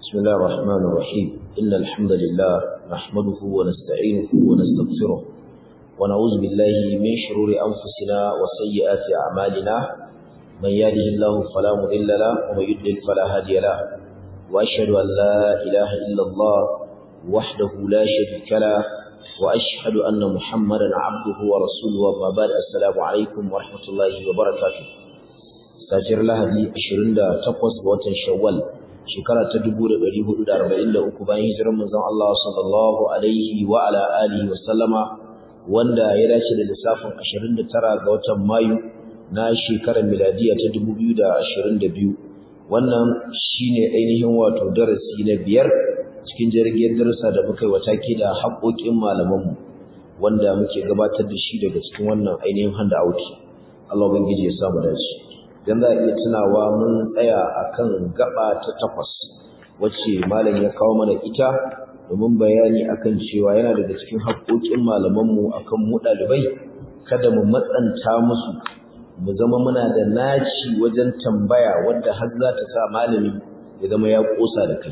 بسم الله الرحمن الرحيم إن الحمد لله نحمده ونستعينه ونستغفره ونعوذ بالله من شرور أنفسنا وسيئات أعمالنا من يهده الله فلا مضل له ومن يضلل فلا هادي له وأشهد أن لا إله إلا الله وحده لا شريك له وأشهد أن محمدا عبده ورسوله وما بعد السلام عليكم ورحمة الله وبركاته ساجر لهدي 28 ga watan Shawwal shekara ta 1443 bayan hijirar manzon Allah sallallahu alaihi wa ala alihi wa sallama wanda ya dace da lissafin 29 ga watan Mayu na shekarar miladiya ta 2022 wannan shine ainihin wato darasi na biyar cikin jirgin darasa da muka yi wata ke da haƙoƙin malamanmu wanda muke gabatar da shi daga cikin wannan ainihin handout Allah ubangiji ya samu dace dan za a iya tunawa mun tsaya akan gaba ta takwas wacce malam ya kawo mana ita domin bayani akan cewa yana daga cikin haƙoƙin malamanmu akan mu ɗalibai kada mu matsanta musu mu zama muna da naci wajen tambaya wadda har za ta sa malami ya zama ya ƙosa da kai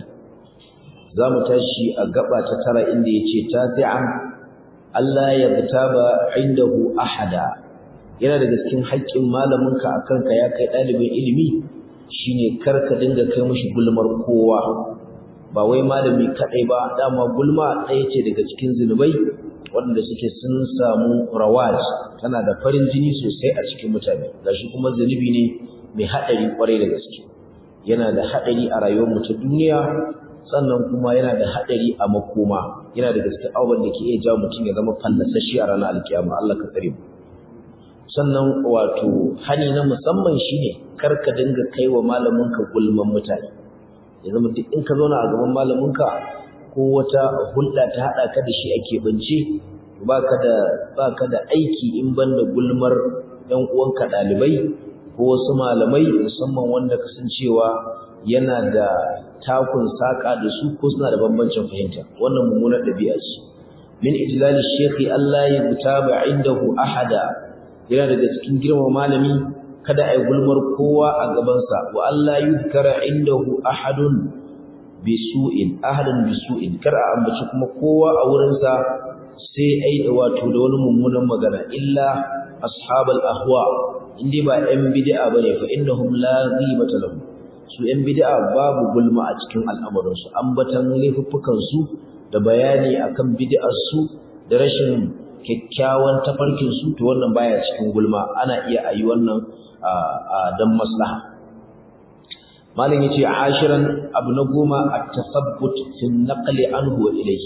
za mu tashi a gaba ta tara inda ya ce tasi'an Allah ya ba indahu ahada yana daga cikin haƙƙin malaminka a kanka ya kai ɗalibin ilimi shine kar ka dinga kai mishi gulmar kowa ba wai malami kaɗai ba dama gulma ɗaya ce daga cikin zunubai waɗanda suke sun samu rawaj tana da farin jini sosai a cikin mutane gashi kuma zunubi ne mai haɗari ƙwarai da gaske yana da haɗari a rayuwar mu ta duniya sannan kuma yana da haɗari a makoma yana da gaske abubuwan da ke iya jawo mutum ya zama fallasashi a ranar alkiyama Allah ka tsare mu sannan wato hani na musamman shine kar ka dinga kai wa malaminka gulman mutane ya zama duk in ka zauna a gaban malaminka ko wata hulɗa ta haɗa ka da shi ake bance baka da baka da aiki in banda gulmar ɗan uwanka ɗalibai ko wasu malamai musamman wanda kasancewa yana da takun saƙa da su ko suna da bambancin fahimta wannan mummunar ɗabi'a ce min ijlali shekhi Allah ya gutaba indahu ahada yana daga cikin girma malami kada ai gulmar kowa a gabansa wa Allah yuzkara indahu ahadun bisu'in ahadun bisu'in kar a ambaci kuma kowa a wurinsa sai ai wato da wani mummunan magana illa ashabal ahwa indai ba yan bid'a bane fa innahum la ghibata lahum su ‘yan bid'a babu gulma a cikin al'amuransu, ambatan laifuffukansu da bayani akan bid'arsu da rashin kyakkyawan tafarkinsu to wannan baya cikin gulma ana iya ayi wannan don maslaha. Malin ya ce, ashiran abu na goma a tasabbut fi naƙali an huwa ilai,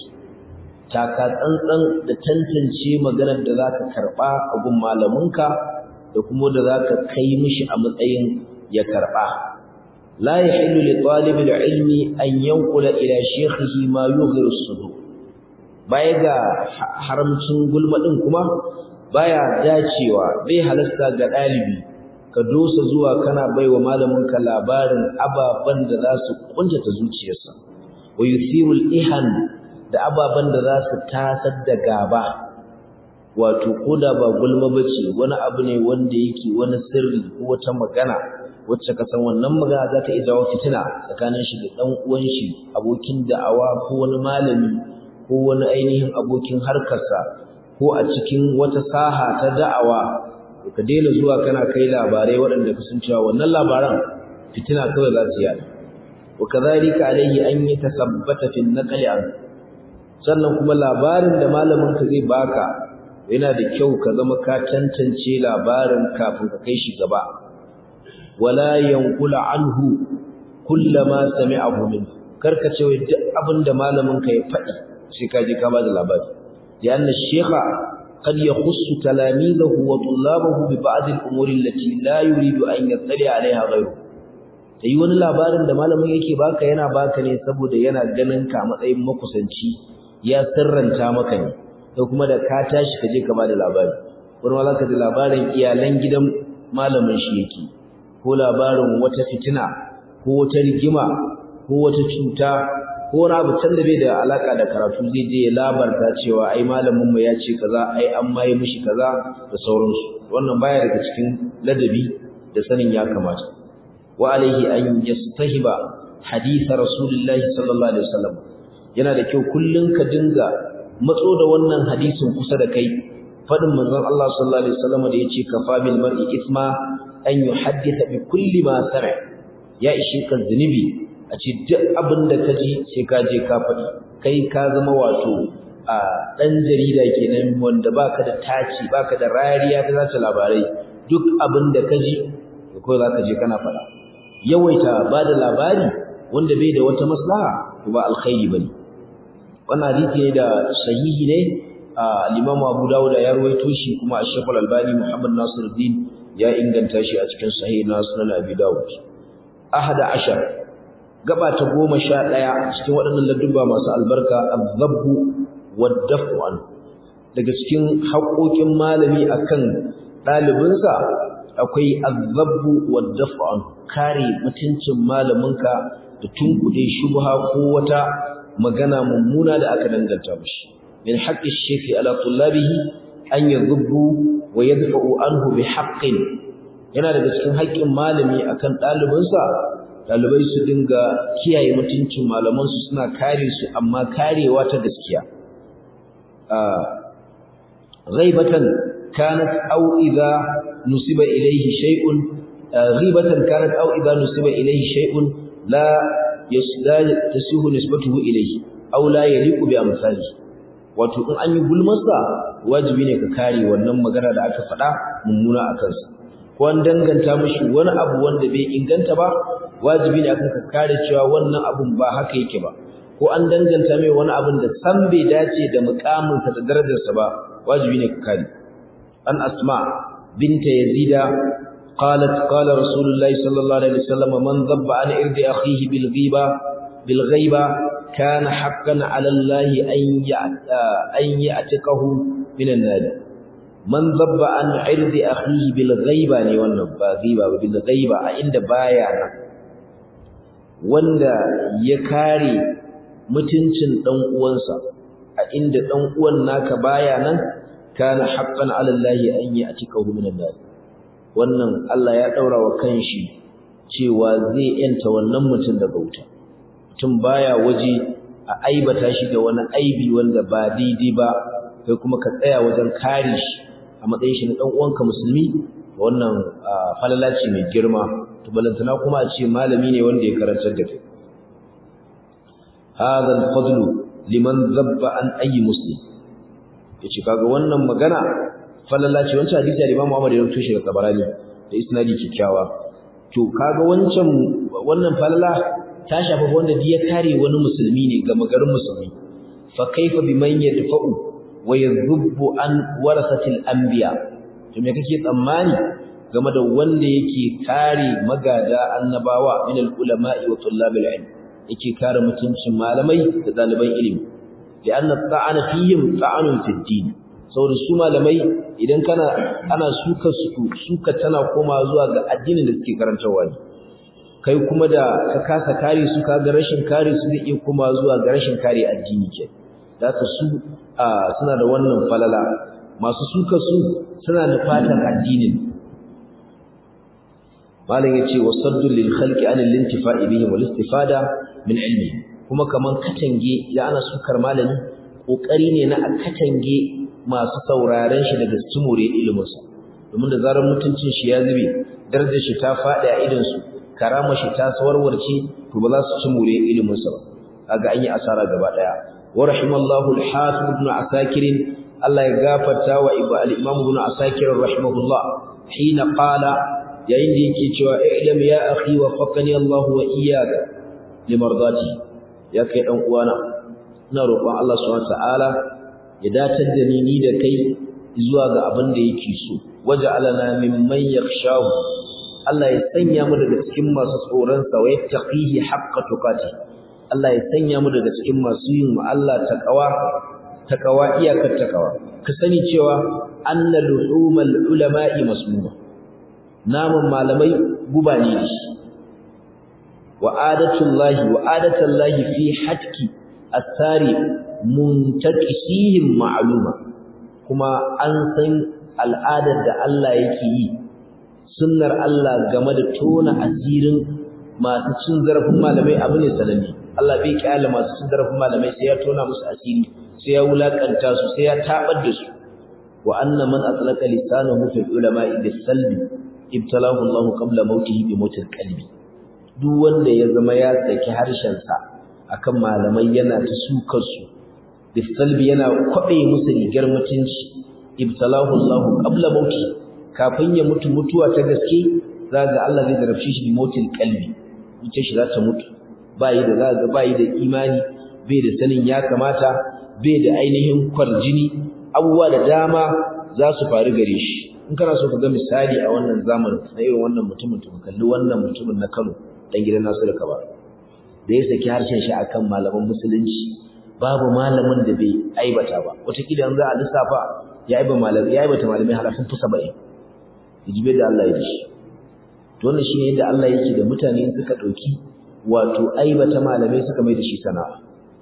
taka tsantsan da tantance maganar da za ka karɓa a gun malaminka da kuma da za ka kai mishi a matsayin ya karɓa. لا يحل لطالب العلم أن ينقل إلى شيخه ما يغير الصدور baya ga haramcin gulma din kuma baya dacewa bai halasta ga dalibi ka dosa zuwa kana baiwa malamin ka labarin ababan da za su kuntata zuciyarsa wa yusiru al-ihan da ababan da za su tasar da gaba wato koda ba gulma bace wani abu ne wanda yake wani sirri ko wata magana wacce ka san wannan magana za ta iya jawo fitina tsakanin shi da ɗan uwan shi abokin da'awa ko wani malami ko wani ainihin abokin harkarsa ko a cikin wata saha ta da'awa ka daina zuwa kana kai labarai waɗanda ka san cewa wannan labaran fitina kawai za su yada wa kadhalika alayhi an yatasabbata fi naqli an sannan kuma labarin da malamin ka zai baka yana da kyau ka zama ka tantance labarin kafin ka kai shi gaba wala yankula anhu kullama sami'ahu min karka ce wai duk abinda malamin ka ya faɗi sai ka je ka ba da labari lianna shaykha qad yakhussu talamidahu wa tullabahu bi ba'd al-umuri allati la yuridu an yattali 'alayha ghayru sai wani labarin da malamin yake baka yana baka ne saboda yana ganin ka matsayin makusanci ya sirranta maka ne sai kuma da ka tashi ka je ka ba da labari wani ma zaka ji labarin iyalan gidan malamin shi yake ko labarin wata fitina ko wata rigima ko wata cuta ko wani abu can da bai da alaka da karatu zai je ya labarta cewa ai malamin mu ya ce kaza ai an mai mishi kaza da sauransu wannan baya daga cikin ladabi da sanin ya kamata wa alaihi an yastahiba hadith rasulullahi sallallahu alaihi wasallam yana da kyau kullun ka dinga matso da wannan hadisin kusa da kai fadin manzon Allah sallallahu alaihi wasallam da yace kafa bil mar'i ithma an yuhaddisa bi kulli ma sami ya ishe ka zunubi a ce duk abin da ka ji sai ka je ka faɗi kai ka zama wato a ɗan jarida kenan wanda baka da taci baka da rariya ta zace labarai duk abin da ka ji ko za ka je kana faɗa yawaita ba da labari wanda bai da wata maslaha to ba alkhairi bane wannan hadisi ne da sahihi ne al-Imam Abu Dawud ya rawaito shi kuma Sheikh Al-Albani Muhammad Nasiruddin ya inganta shi a cikin Sahih Sunan Abi Dawud ahada ashar gaba ta goma sha ɗaya cikin waɗannan ladduba masu albarka azabbu waddafu an daga cikin haƙoƙin malami akan ɗalibinsa akwai azabbu waddafu an kare mutuncin malaminka da tunkuɗe shubha ko wata magana mummuna da aka danganta mishi min haqqi shaykhi ala tullabihi an yadhubbu wa yadfa'u anhu bi haqqin yana daga cikin haƙƙin malami akan ɗalibinsa ɗalibai su dinga kiyaye mutuncin malamansu suna kare su amma karewa ta gaskiya ghaibatan kanat aw idha nusiba ilayhi shay'un ghibatan kanat aw idha nusiba ilayhi shay'un la yasdal tasihu nisbatuhu ilayhi aw la yaliqu bi amsali wato in an yi gulmarsa wajibi ne ka kare wannan magana da aka faɗa mummuna a kansa ko an danganta mishi wani abu wanda bai inganta ba wajibi ne akan ka kare cewa wannan abun ba haka yake ba ko an danganta mai wani abun da san bai dace da mukaminsa da darajarsa ba wajibi ne ka kare an asma binta yazida qalat qala rasulullahi sallallahu alaihi wasallam man dhabba an irdi akhihi bil ghiba bil ghaiba kana haqqan ala allahi an an ya'tikahu minan nar man zabba an irdi akhihi bil ghaiba ne wannan ba ghiba ba bil ghaiba a inda baya nan wanda ya kare mutuncin dan uwansa a inda dan uwan naka baya nan kana haqqan ala allahi an ya'tikahu minan nar wannan Allah ya daura wa kanshi cewa zai yanta wannan mutum daga wuta mutum baya waje a aibata shi da wani aibi wanda ba daidai ba kai kuma ka tsaya wajen kare shi a matsayin shi na dan uwanka musulmi wannan falala ce mai girma to balantana kuma a ce malami ne wanda ya karantar da kai hadha al-fadlu liman zabba an ayi muslim yace kaga wannan magana falala ce wancan hadisi da Imam Muhammad ya rubuto shi da Tabarani da isnadi kikkiawa to kaga wancan wannan falala ta shafa wanda ya kare wani musulmi ne ga magarin musulmi fa kaifa biman yadfa'u wa yadhubbu an warasatil anbiya to me kake tsammani game da wanda yake kare magada annabawa min ulama'i wa tullabil ilm yake kare mutuncin malamai da daliban ilimi lianna ta'ana fihim ta'anun fid din saboda su malamai idan kana ana suka su suka tana koma zuwa ga addinin da suke karantawa ne kai kuma da ka kasa kare su ka ga rashin kare su zai iya koma zuwa ga rashin kare addini ke zaka su suna da wannan falala masu suka su suna da fatan addinin malam yace wasaddul lil khalqi an al intifa'i bihi wal istifada min ilmi kuma kaman katange ya ana sukar malami kokari ne na a katange masu sauraren shi daga cimure ilimin sa domin da zarar mutuncin shi ya zube darajar shi ta fadi a idan su karama shi ta sawarwarce to ba za su cimure ilimin sa ba kaga an yi asara gaba daya wa rahimallahu al hafiz ibn asakir Allah ya gafarta wa al-imam ibn asakir rahimahullah hina qala yayin da yake cewa i'lam ya akhi wa faqani Allah wa iyyaka limardati ya kai dan uwana ina roƙon Allah subhanahu ta'ala ya datar da ni ni da kai zuwa ga abin da yake so waja'alana mimman yakhshahu Allah ya sanya mu daga cikin masu tsoron sa wa yattaqihi haqqa tuqati Allah ya sanya mu daga cikin masu yin mu Allah taqwa taqwa iyakar taqwa ka sani cewa anna luhumal ulama'i masmuma namun malamai guba ne da shi wa adatullahi wa adatullahi fi hatki asari muntaqisihim ma'luma kuma an san al'adar da Allah yake yi sunnar Allah game da tona asirin masu cin zarafin malamai abu ne sananne Allah bai kyale masu cin zarafin malamai sai ya tona musu asiri sai ya wulakanta su sai ya tabar da su wa anna man atlaqa lisanahu fi ulama'i bis-salbi ibtalahu Allah qabla mautihi bi mautil qalbi duk wanda ya zama ya saki harshen sa akan malamai yana ta sukar su bis-salbi yana kwabe musu rigar mutunci ibtalahu Allah qabla mautihi kafin ya mutu mutuwa ta gaske zaga Allah zai zarafce shi bi mautil qalbi zuciyar shi za ta mutu bayi da zaga bayi da imani bai da sanin ya kamata bai da ainihin kwarjini abubuwa da dama za su faru gare shi in kana so ka ga misali a wannan zamanin na irin wannan mutumin to kalli wannan mutumin na Kano dan gidan Nasiru Kaba da ya saki harshen shi akan malaman musulunci babu malamin da bai aibata ba wataƙila yanzu a lissafa ya aiba malamai ya aibata malamai halafin fi saba'in hijibe da Allah ya ji to wannan shine yadda Allah yake da mutane suka ɗauki wato aibata malamai suka mai da shi sana'a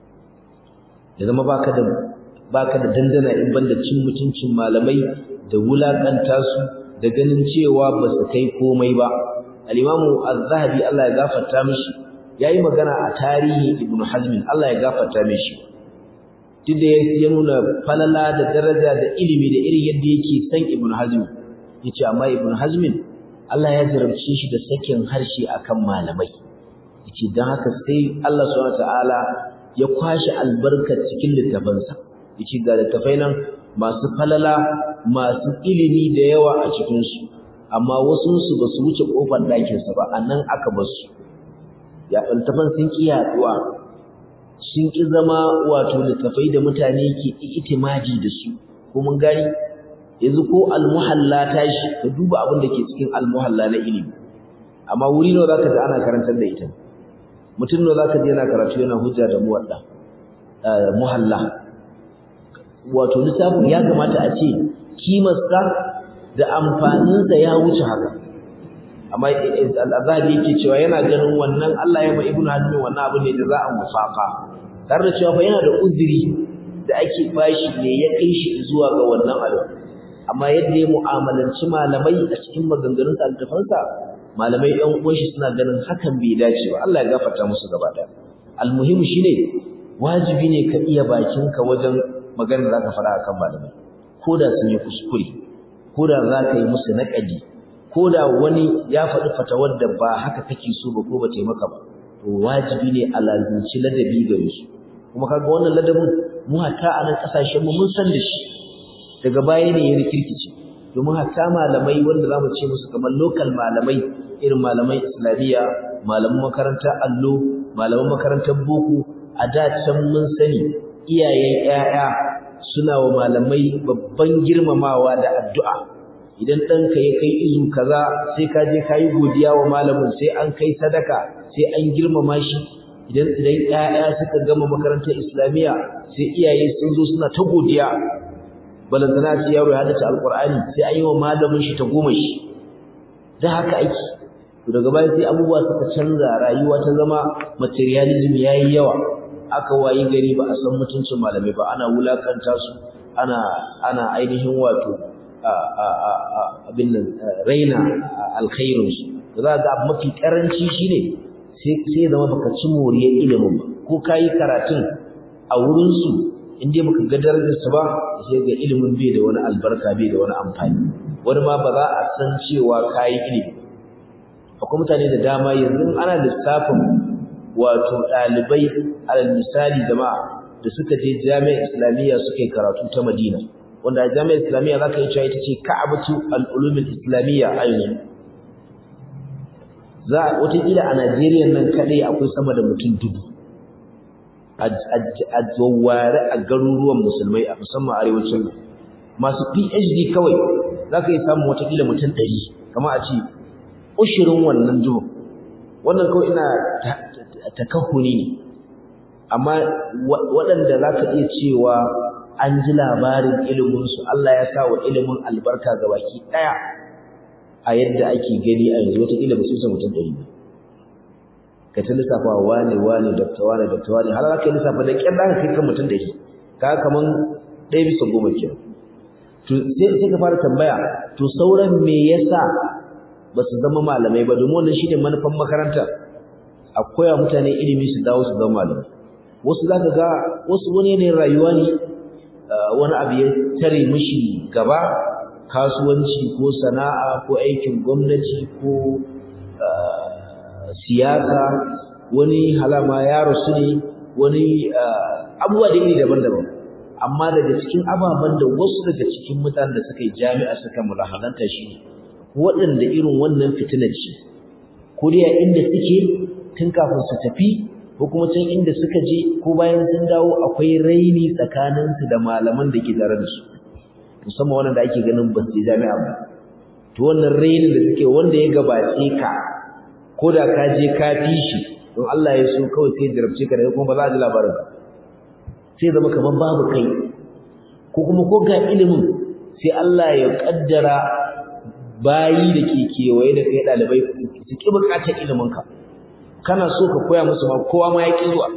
ya zama baka da baka da dandana in banda cin mutuncin malamai da wulakanta su da ganin cewa ba su kai komai ba al-imamu az-zahabi Allah ya gafarta mishi yayi magana a tarihi ibnu hazm Allah ya gafarta mishi duk da ya nuna falala da daraja da ilimi da irin yadda yake san ibnu hazm yace amma ibnu hazm Allah ya jarabce shi da sakin harshe akan malamai yace dan haka sai Allah subhanahu wa ta'ala ya kwashi albarkar cikin littafansa yace ga littafai nan masu falala masu ilimi da yawa a cikin su amma wasu su basu wuce kofar ɗakin sa ba anan aka bar su ya littafan sun ki yaduwa sun ki zama wato littafai da mutane ke itimadi da su ko mun gani yanzu ko almuhalla tashi ka duba abin da ke cikin almuhalla na ilimi amma wuri nawa zaka ji ana karantar da ita mutum ne zaka je yana karatu yana hujja da muwadda muhalla wato lissafin ya kamata a ce kimarsa da amfaninsa ya wuce haka amma al-azhari yake cewa yana ganin wannan Allah ya ma ibnu hazm wannan abu ne da za a musafa tare da cewa fa yana da uzuri da ake bashi ne ya kai shi zuwa ga wannan abu amma yadda ya mu'amalanci malamai a cikin maganganun sa malamai ɗan uwan shi suna ganin hakan bai dace ba Allah ya gafarta musu gaba ɗaya almuhim shine wajibi ne ka iya bakinka wajen maganar da zaka fara akan malamai ko da sun yi kuskure ko da za ka yi musu naƙadi ko da wani ya faɗi fatawar da ba haka kake so ba ko ba ta maka ba to wajibi ne a lazimci ladabi gare su kuma kaga wannan ladabin mu hatta a nan ƙasashen mu mun san da shi daga baya ne ya rikirkice domin hatta malamai wanda zamu ce musu kamar local malamai irin malaman islamiyya malaman makarantar allo malaman makarantar boko a da can mun sani iyayen 'ya'ya suna wa malamai babban girmamawa da addu'a idan ɗanka ya kai izu kaza sai ka je ka yi godiya wa malamin sai an kai sadaka sai an girmama shi idan idan 'ya'ya suka gama makarantar islamiyya sai iyaye sun zo suna ta godiya balantana ce yaro ya haddace alqur'ani sai an yi wa malamin shi ta goma shi da haka ake to daga baya sai abubuwa suka canza rayuwa ta zama materialism yayi yawa aka wayi gari ba a san mutuncin malamai ba ana wulakanta su ana ana ainihin wato abin nan raina alkhairin su za ga mafi karanci shine sai sai zama baka ci moriyar ilimin ba ko kayi karatun a wurin su in dai baka ga darajarsa ba sai ga ilimin bai da wani albarka bai da wani amfani wani ma ba za a san cewa kayi ilimi akwai mutane da dama yanzu ana lissafin wato ɗalibai alal misali jama'a da suka je jami'ar islamiyya suka yi karatu ta madina wanda a jami'ar islamiyya za ka yi cewa ita ce ka'abatu al'ulumin islamiyya a yanzu za a wataƙila a najeriya nan kaɗai akwai sama da mutum dubu a zaware a garuruwan musulmai a musamman arewacin masu phd kawai za ka yi samun watakila mutum ɗari kama a ce ushirin wannan duhun wannan kawai ina takahuni ne amma waɗanda za ka iya cewa an ji labarin iliminsu Allah ya sa wa ilimin albarka ga baki ɗaya a yadda ake gani a yanzu watakila ba su isa mutum ɗari ba ka ta lissafa wane wane dakta wane dakta wane har za ka yi lissafa da ƙyar da ka kai kan mutum ɗari ka kaman ɗaya bisa goma ke to sai ka fara tambaya to sauran me yasa ba su zama malamai ba domin wannan shine manufan makaranta a koya mutane ilimi su dawo su zama malamai wasu zaka ga wasu wani ne rayuwa ne wani abu ya tare mishi gaba kasuwanci ko sana'a ko aikin gwamnati ko siyasa wani halama ya rasu ne wani abubuwa da iri daban-daban amma daga cikin ababen da wasu daga cikin mutanen da suka yi jami'a suka mulahazanta shi ne waɗanda irin wannan fitinar ce ko dai a inda suke tun kafin su tafi ko kuma can inda suka je ko bayan sun dawo akwai raini tsakaninsu da malaman da ke tare da su musamman wannan da ake ganin ba su je jami'a ba to wannan rainin da suke wanda ya gabace ka ko da ka je ka fi shi don Allah ya so kawai sai jarabce ka da kuma ba za a ji labarin ba sai zama kamar babu kai ko kuma ko ga ilimin sai Allah ya kaddara bayi da ke kewaye da kai ɗalibai su ƙi buƙatar iliminka kana so ka koya musu ma kowa ma ya ƙi zuwa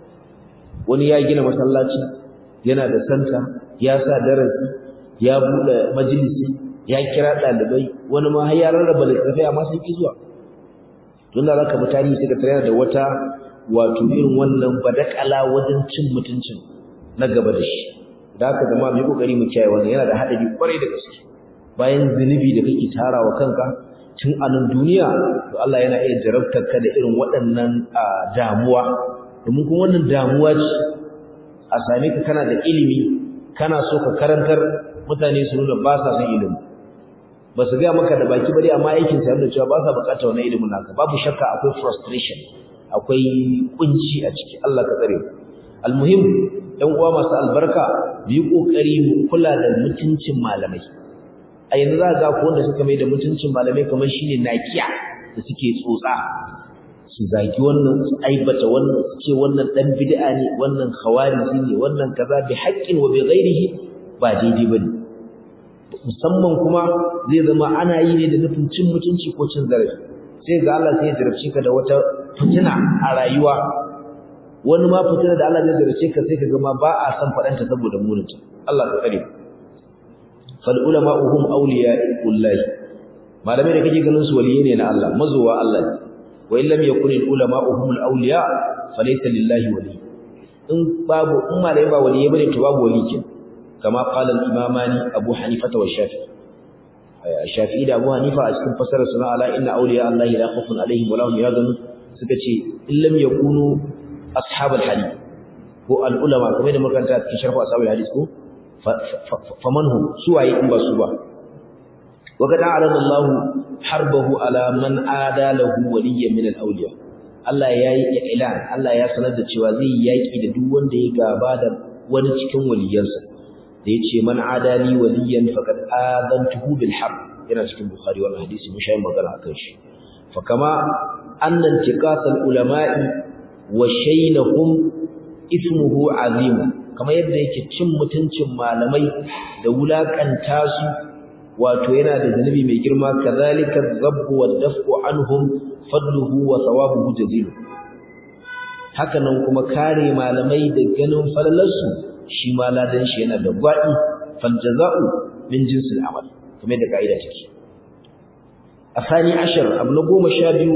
wani ya gina masallaci yana da santa ya sa darasi ya buɗe majalisi ya kira ɗalibai wani ma har ya rarraba littattafai amma sun ƙi zuwa don da za ka bi tarihi sai ka tare da wata wato irin wannan badakala wajen cin mutuncin na gaba da shi da haka zama mu yi kokari mu kiyaye wannan yana da haɗari kwarai da gaske bayan zunubi da kake tarawa kanka tun a nan duniya to Allah yana iya jarabtar ka da irin waɗannan damuwa domin kuma wannan damuwa ce a same ka kana da ilimi kana so ka karantar mutane su nuna ba sa son ilimi ba su gaya maka da baki bari amma aikin sa yana cewa ba sa bukatar wannan ilimin naka babu shakka akwai frustration akwai kunci a ciki Allah ka tsare almuhim ɗan uwa masu albarka mu yi kokari mu kula da mutuncin malamai a yanzu za ga ko wanda suka mai da mutuncin malamai kamar shine nakiya da suke tsotsa su zagi wannan su aibata wannan su ce wannan dan bid'a ne wannan khawariji ne wannan kaza bi haqqin wa bi ghairihi ba daidai bane musamman kuma zai zama ana yi ne da nufin cin mutunci ko cin zarafi sai ga Allah sai ya jarabce ka da wata fitina a rayuwa wani ma fitina da Allah zai jarabce ka sai ka ga ma ba a san fadanta saboda muninta Allah ka tsare fal ulama hum awliya'ullah malamai da kake ganin su waliyi ne na Allah mazuwa Allah wa in lam yakun al ulama hum al awliya falaysa lillahi wali in babu in malamai ba waliyi bane to babu wali ke kama qala al imamani abu hanifa wa shafi'i shafi'i da abu hanifa a cikin fasarar suna ala inna awliya Allah la khawfun alaihim wa lahum yahzanun suka ce in lam yakunu ashabul hadith ko al ulama kamar da makaranta cikin sharh ashabul hadith ko faman hum suwaye in ba su ba wa qad a'lana Allah harbahu ala man ada lahu waliyyan min al awliya Allah yayi ilan Allah ya sanar da cewa zai yaki da duk wanda ya gaba da wani cikin waliyansa da yace man adali waliyan faqad adantuhu bil harb yana cikin bukhari wannan hadisi mun shayi magana akan shi fa kama anna intiqas al ulama'i wa shaynahum ismuhu azim kama yadda yake cin mutuncin malamai da wulakanta su wato yana da zanubi mai girma kazalika dhabbu wa daf'u anhum fadluhu wa thawabuhu jazil haka nan kuma kare malamai da ganin falalarsu shi ma ladan shi yana da gwadi fal jaza'u min jinsil amal kamar da kaida take afani ashar abu na goma sha biyu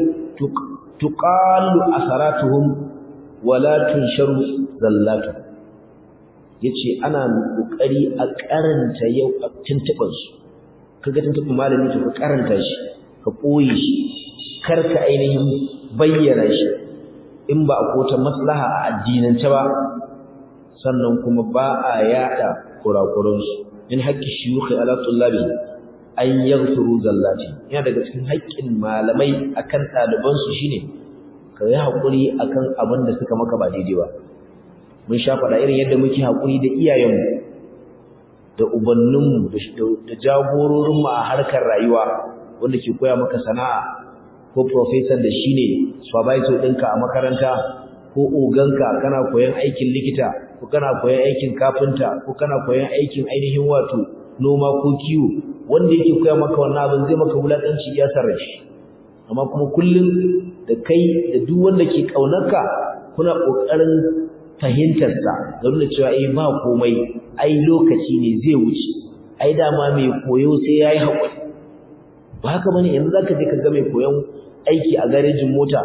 tuqalu asaratuhum wala tunsharu zallatu yace ana kokari a karanta yau tuntuban su kaga tuntuban malami to ka karanta shi ka koyi shi kar ka ainihin bayyana shi in ba a kota maslaha a addinance ba sannan kuma ba a yada kurakuransu min haƙƙi shiyukhi ala tullabi an yaghfiru zallati yana daga cikin haƙƙin malamai akan ɗalibansu shine ka yi haƙuri akan abin da suka maka ba daidai ba mun sha faɗa irin yadda muke haƙuri da iyayenmu da ubanninmu da jagororinmu a harkar rayuwa wanda ke koya maka sana'a ko professor da shine supervisor ɗinka a makaranta ko oganka kana koyan aikin likita ko kana koyan aikin kafinta ko kana koyan aikin ainihin wato noma ko kiwo wanda yake koya maka wannan abin zai maka wulakanci ya sarra shi amma kuma kullum da kai da duk wanda ke kaunarka kuna kokarin fahimtar sa da nuna cewa eh ba komai ai lokaci ne zai wuce ai dama mai koyo sai yayi hakuri ba haka bane yanzu zaka je ka ga mai koyon aiki a garejin mota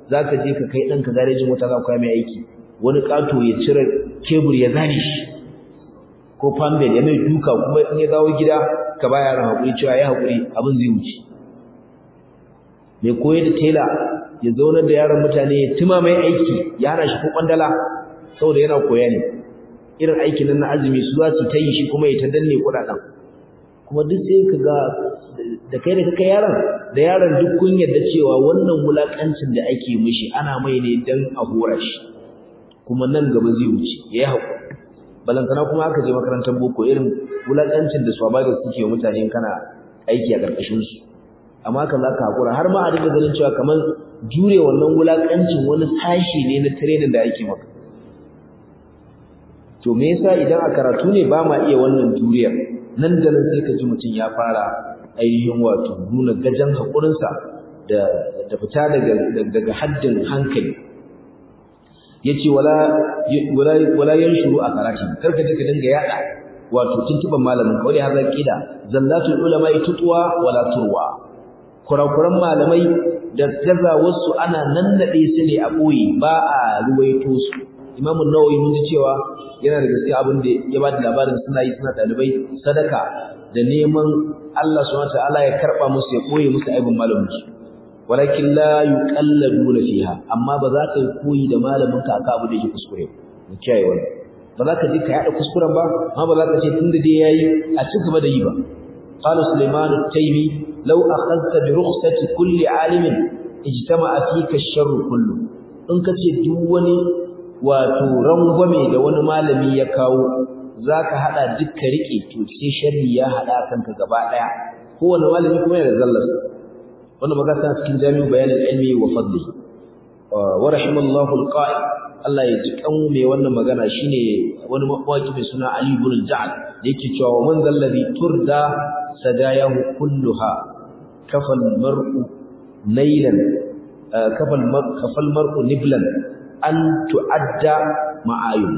zaka je ka kai ɗanka garejin mota za ka mai aiki wani ƙato ya cire kebur ya zane shi ko fambel ya mai duka kuma in ya dawo gida ka ba yaran haƙuri cewa ya haƙuri abin zai wuce mai koyar da tela ya zaunar da yaran mutane ya tuma mai aiki ya hana shi ko kwandala saboda yana koya ne irin aikin nan na azumi su za su ta yi shi kuma ya ta danne kuɗaɗen kuma duk sai ka ga da kai da kaka yaron da yaron duk kun yarda cewa wannan wulakancin da ake mishi ana mai ne dan a hora shi kuma nan gaba zai wuce yayi hakuri balantana kuma aka je makarantar boko irin wulakancin da swabada suke mutane kana aiki a karkashin su amma kan zaka hakura har ma a dinga ganin cewa kamar jure wannan wulakancin wani sashi ne na training da ake maka to me yasa idan a karatu ne ba ma iya wannan juriyar nan da nan sai ka ji mutum ya fara ainihin wato nuna gajan haƙurinsa da da fita daga daga haddin hankali yace wala wala wala yanshuru a karatu karka je ka dinga yada wato tuntuban malamin kawai haza kida zallatul ulama tutwa wala turwa kurakuran malamai da gazawarsu ana nannade su ne a boye ba a ruwaito su imamu nawawi mun ji cewa yana da gaskiya abin da ya ba da labarin suna yi suna dalibai sadaka da neman Allah subhanahu wataala ya karba musu ya koye musu aibin malamin su walakin la yuqalladuna fiha amma ba za ka yi koyi da malamin ka aka abu da yake kuskure mu kiyaye wannan ba za ka ji ka yada kuskuren ba amma ba za ka ce tunda dai yayi a ci gaba da yi ba qala sulaiman at-taymi law akhadta bi rukhsati kulli alimin ijtama'a fika ash-sharru kullu in ka ce duk wani wato rangwame da wani malami ya kawo zaka hada dukkan rike to sai sharri ya hada kanka gaba daya kowanne malami kuma yana da zallarsa wannan magana tana cikin jami'u bayanin ilmi wa fadli wa rahimallahu alqa'i Allah ya ji kan mai wannan magana shine wani mawaki mai suna Ali ibn al-Ja'd da yake cewa man zallabi turda sadayahu kulluha kafal mar'u nailan kafal kafal mar'u niblan an tu'adda ma'ayun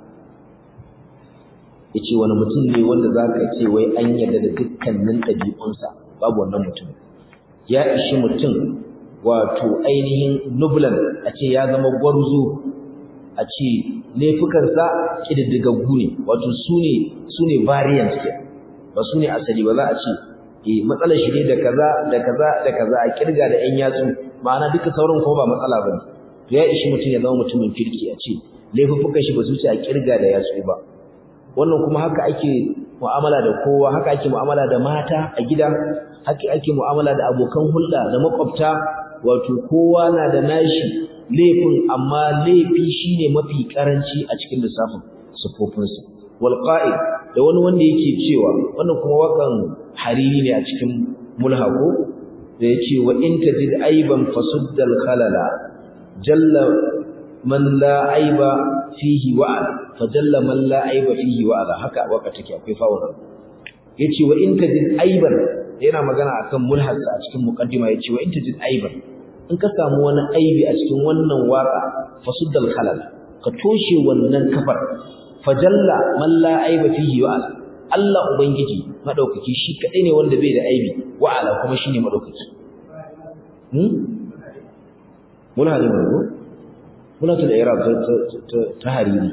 yace wani mutum ne wanda zaka ce wai an yarda da dukkanin dabi'unsa babu wannan mutum ya ishi mutum wato ainihin nublan a ce ya zama gwarzo a ce laifukansa kididdigaggu ne wato sune sune variant ke ba sune asali ba za a ce eh matsalar shi ne da kaza da kaza da kaza a kirga da yan yatsu ma'ana duka sauran kuma ba matsala bane to ya ishi mutum ya zama mutumin kirki a ce laifukan shi ba su ce a kirga da yatsu ba wannan kuma haka ake mu'amala da kowa haka ake mu'amala da mata a gida haka ake mu'amala da abokan hulɗa da makwabta wato kowa na da nashi laifin amma laifi shine mafi karanci a cikin lissafin sufofinsa wal qa'id da wani wanda yake cewa wannan kuma wakan hariri ne a cikin mulhaqo da yace wa in tajid aiban fasuddal khalala jalla man la aiba fihi wa'ad fajalla man la aiba fihi wa'ad haka waka take akwai fa'ul yace wa in tajid aiban yana magana akan mulhasa a cikin muqaddima yace wa in tajid aiban in ka samu wani aibi a cikin wannan waka fasuddal khalal ka toshe wannan kafar fajalla man la aiba fihi wa'ad Allah ubangiji madaukaki shi kadai ne wanda bai da aibi wa'ala kuma shine madaukaki hmm muna da mu muna da iraq ta hariri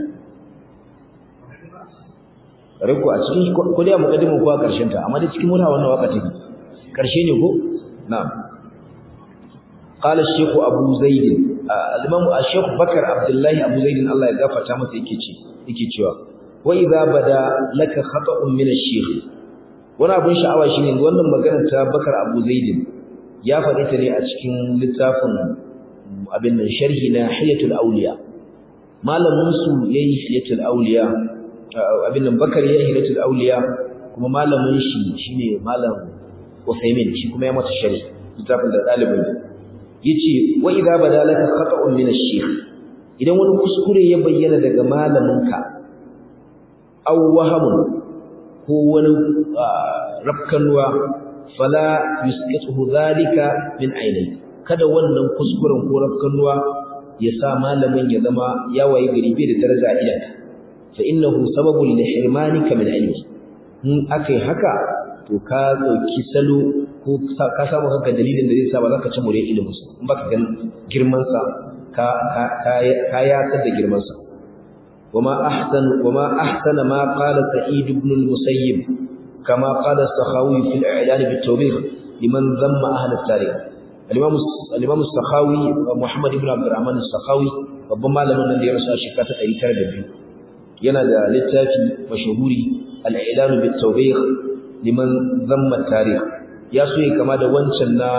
riko a cikin ko dai muqaddimin ko a karshen ta amma da cikin muna wannan waka take karshe ne ko na'am qala shaykh abu zaid al-imam shaykh bakar abdullahi abu zaid Allah ya gafarta masa yake ce yake cewa wa idza bada laka khata'un min ash-shaykh wani abun sha'awa shine wannan maganar ta bakar abu zaid ya faɗi ta ne a cikin littafin abin nan sharhi na hiyatul awliya malamin su yayi hiyatul awliya abin nan bakar yayi hiyatul awliya kuma malamin shi shine malam Usaimin shi kuma ya mata sharhi littafin da dalibin yace wa idza badalaka khata'un min ash-shaykh idan wani kuskure ya bayyana daga malaminka aw wahamun ko wani rafkanwa fala yusqituhu dhalika min aynayka kada wannan kuskuren ko rafkanuwa ya sa malamin ya zama ya waye gari bai da daraja a idanka fa innahu sababun li hirmanika min ilmi in akai haka to ka dauki salo ko ko ka samu kanka dalilin da zai sa ba za ka ci more ilimin sa in baka gan girman sa ka ka ka ya da girman sa wama ahsan wama ahsana ma qala sa'id ibn al-musayyib kama qala as-sakhawi fi al-i'lan bit-tawbih liman dhamma ahli at-tarikh al-imam al-imam as-sakhawi muhammad ibn abdurrahman as-sakhawi babban malamin nan da ya rasu a shekara ta 902 yana da littafi mashahuri al-i'lan bit-tawbih liman dhamma at-tarikh ya so ya kama da wancan na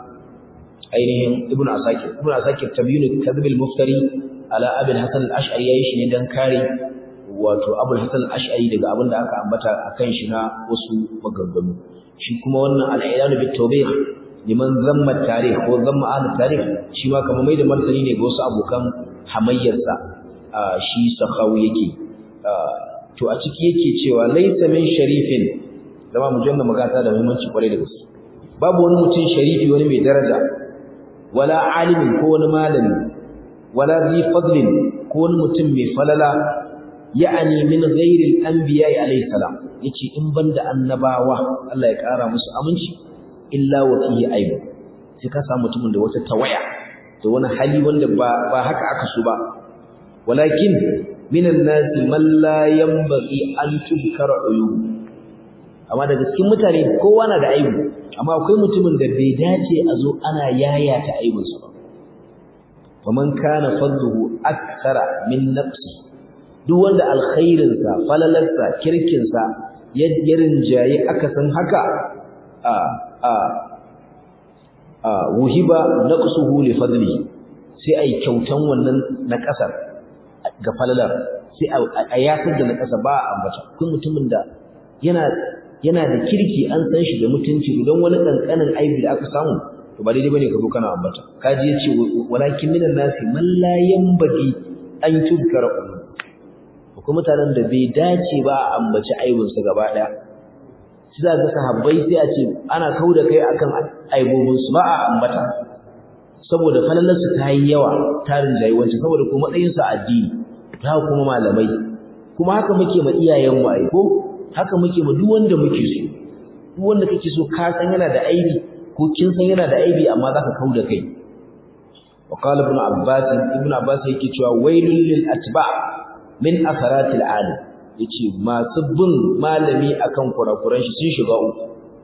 ainihin ibn asakir ibn asakir tabyinu kadhib al-muftari ala abul hasan al-ash'ari yayi shi ne dan kare wato abul hasan al-ash'ari daga abin da aka ambata akan shi na wasu maganganu shi kuma wannan al-i'lan bit tawbih liman zamma tarikh ko zamma ahli tarikh shi ma kamar mai da martani ne ga wasu abokan hamayyarsa shi sakhawi yake to a ciki yake cewa laysa min sharifin zama mujanna magata da muhimmanci kwarai da gaske babu wani mutum sharifi wani mai daraja wala alimin ko wani malami wala zi fadlin ko wani mutum mai falala ya'ani min ghairi al-anbiya alayhi salam yace in banda annabawa Allah ya kara musu aminci illa wa fihi aibu sai ka samu mutumin da wata tawaya da wani hali wanda ba ba haka aka so ba walakin minan nasi man la yanbaghi an tudkara uyub amma daga cikin mutane kowa na da aibu amma akwai mutumin da bai dace a zo ana yayata aibinsa ba faman kana fadluhu akthara min nafsi duk wanda alkhairinsa falalarsa kirkinsa ya rinjaye aka san haka a a a wuhiba naqsuhu li fadli sai ai kyautan wannan na kasar ga falalar sai a yasar da na kasa ba a ambata kun mutumin da yana yana da kirki an san shi da mutunci don wani kankanin aibi da aka samu to ba daidai bane ka zo kana ambata kaji yace walakin minan nasi man la yanbaghi an tudkara umma ko mutanen da bai dace ba a ambaci aibin su gaba daya shi za ga sahabbai sai a ce ana kauda kai akan aibobin su ba a ambata saboda falalar su ta yi yawa tarin jayiwanci saboda kuma matsayin su addini ta kuma malamai kuma haka muke ma iyayen mu ai ko haka muke ma duk wanda muke so duk wanda kake so ka san yana da aibi ko kin san yana da aibi amma zaka kauda kai wa qala ibn abbas ibn abbas yake cewa wailul lil atba min atharatil alim yace masu bin malami akan kurakuran shi sun shiga uku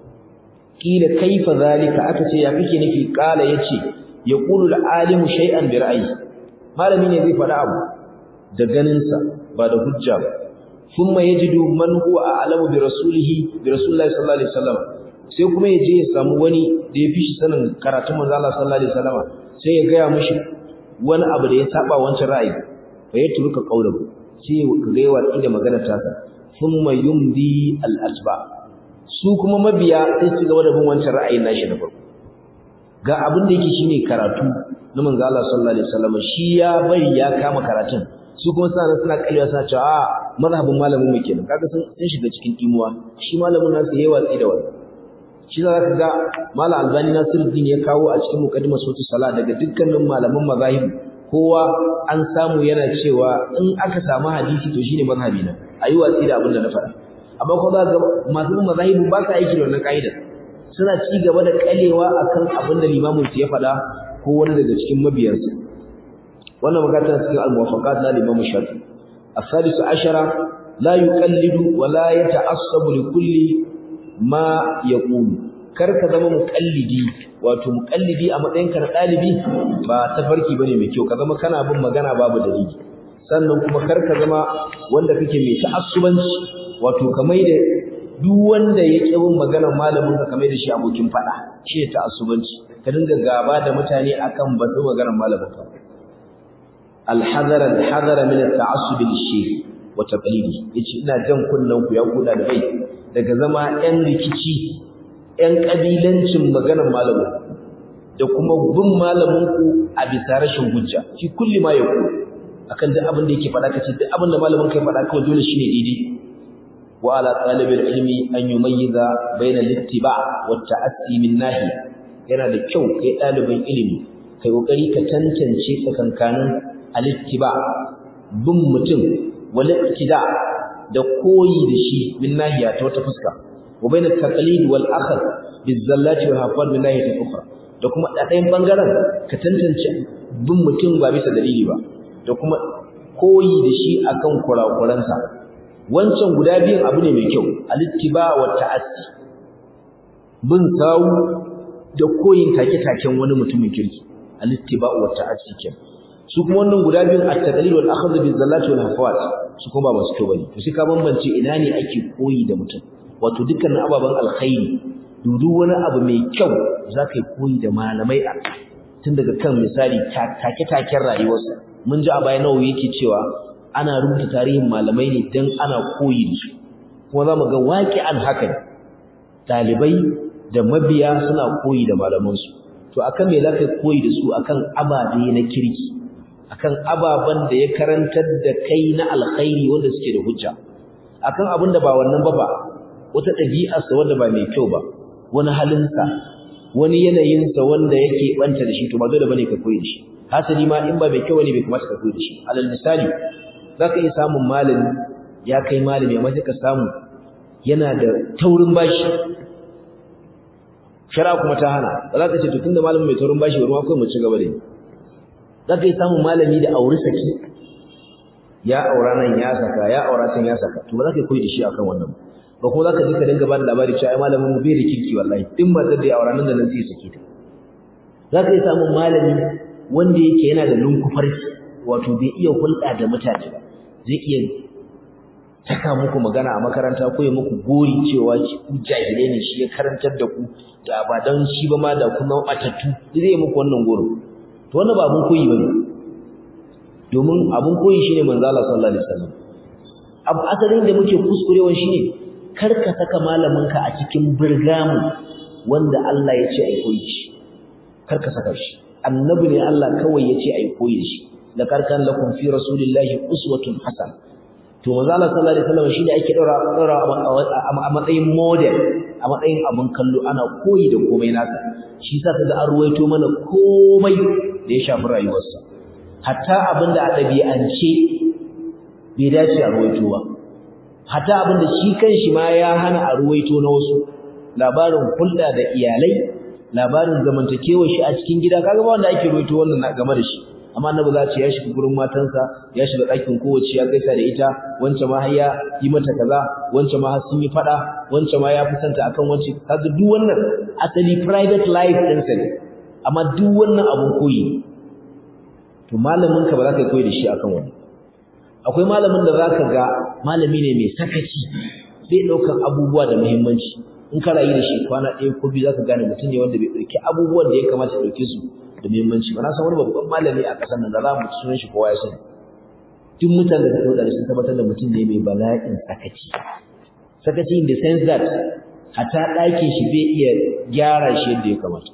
kila kaifa zalika aka ce ya kake nufi qala yace yaqulu al alim shay'an bi ra'yi malami ne zai faɗa abu da ganin sa ba da hujja ba thumma yajidu man huwa a'lamu bi rasulihi bi rasulillahi sallallahu alaihi wasallam sai kuma yaje ya samu wani da ya fi shi sanin karatun manzo Allah sallallahu alaihi wasallam sai ya gaya mishi wani abu da ya saba wancan ra'ayi fa ya turuka qaulahu sai ka ga yawa inda magana ta sa thumma yumdi al atba su kuma mabiya sai su gaba da bin wancan ra'ayin nashi da farko ga abin da yake shine karatu na manzo Allah sallallahu alaihi wasallam shi ya bari ya kama karatun su kuma suna nan suna kallewa suna cewa a mazhabin malamin mu kenan kaga sun sun shiga cikin imuwa shi malamin nasu yayi watsi da wannan shi za ka ga malam albani nasiruddin ya kawo a cikin muqaddimar sautu sala daga dukkanin malaman mazahib kowa an samu yana cewa in aka samu hadisi to shine mazhabi na ayi watsi da abin da na faɗa amma ko za ga masu bin mazahib ba sa aiki da wannan kaida suna ci gaba da kalewa akan abin da limamin su ya faɗa ko wani daga cikin mabiyansa wannan magana cikin al-muwafaqat na Imam Shafi الثالث عشر لا يقلد ولا يتعصب لكل ما يقول karka zama muqallidi wato muqallidi a matsayinka na dalibi ba tafarki bane mai kyau ka zama kana bin magana babu dalili sannan kuma karka zama wanda kake mai ta'assubanci wato kamar da duk wanda ya ƙi bin maganar malamin ka kamar da shi abokin fada shi ne ta'assubanci ka dinga gaba da mutane akan ba su maganar malamin ka الحذر الحذر من التعصب للشيخ وتقليده yace ina jan kunnan ku ya kuda da bai daga zama ɗan rikici ɗan kabilancin maganar malamin da kuma bin malamin ku a bisa rashin hujja fi kulli ma yaku akan duk abin da yake faɗa kace duk abin da malamin kai faɗa kawai dole shine daidai wa ala talibil ilmi an yumayyiza bayna al-ittiba' wa at-ta'assi min nahiya yana da kyau kai ɗalibin ilimi kai kokari ka tantance tsakankanin al-ittiba bin mutum wal iktida da koyi da shi min nahiya ta wata fuska wa bayna at-taqlid wal akhd bizallati wal hafad min nahiyatin ukhra da kuma a ɗayan bangaren ka tantance bin mutum ba bisa dalili ba da kuma koyi da shi akan kurakuransa wancan guda biyun abu ne mai kyau alittiba wa ta'assi bin sawu da koyin take-taken wani mutumin kirki alittiba wa ta'assi kenan su kuma wannan guda biyun at-taqlid wal akhdh bil zallati wal hafawat su kuma ba masu kyau bane to sai ka bambance ina ne ake koyi da mutum wato dukkanin ababan alkhairi dudu wani abu mai kyau zaka yi koyi da malamai a tun daga kan misali take-taken rayuwarsa mun ji a baya nawa yake cewa ana rubuta tarihin malamai ne dan ana koyi da su kuma za mu ga waqi'an haka ne dalibai da mabiya suna koyi da malamansu to akan me zaka koyi da su akan ababe na kirki akan ababan da ya karantar da kai na alkhairi wanda suke da hujja akan abin da ba wannan ba ba wata ɗabi'arsa wanda ba mai kyau ba wani halinsa wani yanayinsa wanda yake banta da shi to ba dole bane ka koyi da shi hasali ma in ba mai kyau ne bai kamata ka koyi da shi alal misali zaka iya samun malami ya kai malami amma sai ka samu yana da taurin bashi shara kuma ta hana ba za ka ce to tunda malamin mai taurin bashi bari ma kai mu ci gaba da yi za ka yi samun malami da auri saki ya aura nan ya saka ya aura can ya saka to ba za ka koyi da shi akan wannan ba ko za ka ji ka dinga ba da labari cewa ai malamin mu bai da kirki wallahi din matar da ya aura nan da nan sai sake ta za ka yi samun malami wanda yake yana da lunkufarki wato bai iya hulɗa da mutane ba zai iya saka muku magana a makaranta ko ya muku gori cewa ku jahilai ne shi ya karantar da ku da ba dan shi ba ma da kuma matattu zai yi muku wannan goro to wannan ba abun koyi bane domin abun koyi shine manzo Allah sallallahu alaihi wasallam abu asalin da muke kuskurewa shine kar ka saka malaminka a cikin burgamu wanda Allah ya ce ai koyi shi kar ka saka shi annabi ne Allah kawai ya ce ai koyi shi la karkan lakum fi rasulillahi uswatun hasana to manzo Allah sallallahu alaihi wasallam shine ake daura daura a matsayin model a matsayin abun kallo ana koyi da komai nasa shi yasa kaga an ruwaito mana komai da ya shafi rayuwarsa hatta abinda a dabi'ance bai dace a ruwaito ba hatta abinda shi kanshi ma ya hana a ruwaito na wasu labarin hulɗa da iyalai labarin zamantakewar shi a cikin gida kaga ba wanda ake ruwaito wannan game da shi amma annabi za ce ya shiga gurin matansa ya shiga ɗakin kowace ya gaisa da ita wancan ma har ya yi mata kaza wancan ma har sun yi faɗa wancan ma ya fi santa akan wance kaga duk wannan asali private life ɗinsa ne amma duk wannan abun koyi to malamin ka ba za ka koyi da shi akan wani akwai malamin da za ka ga malami ne mai sakaci bai ɗaukan abubuwa da muhimmanci in ka rayu da shi kwana ɗaya ko biyu za ka gane mutum ne wanda bai ɗauki abubuwan da ya kamata ya ɗauke su da muhimmanci ba na san wani babban malami a ƙasar nan da za mu sunan shi kowa ya sani duk mutanen da suka sun tabbatar da mutum ne mai bala'in sakaci sakaci in the sense that hata ɗakin shi bai iya gyara shi yadda ya kamata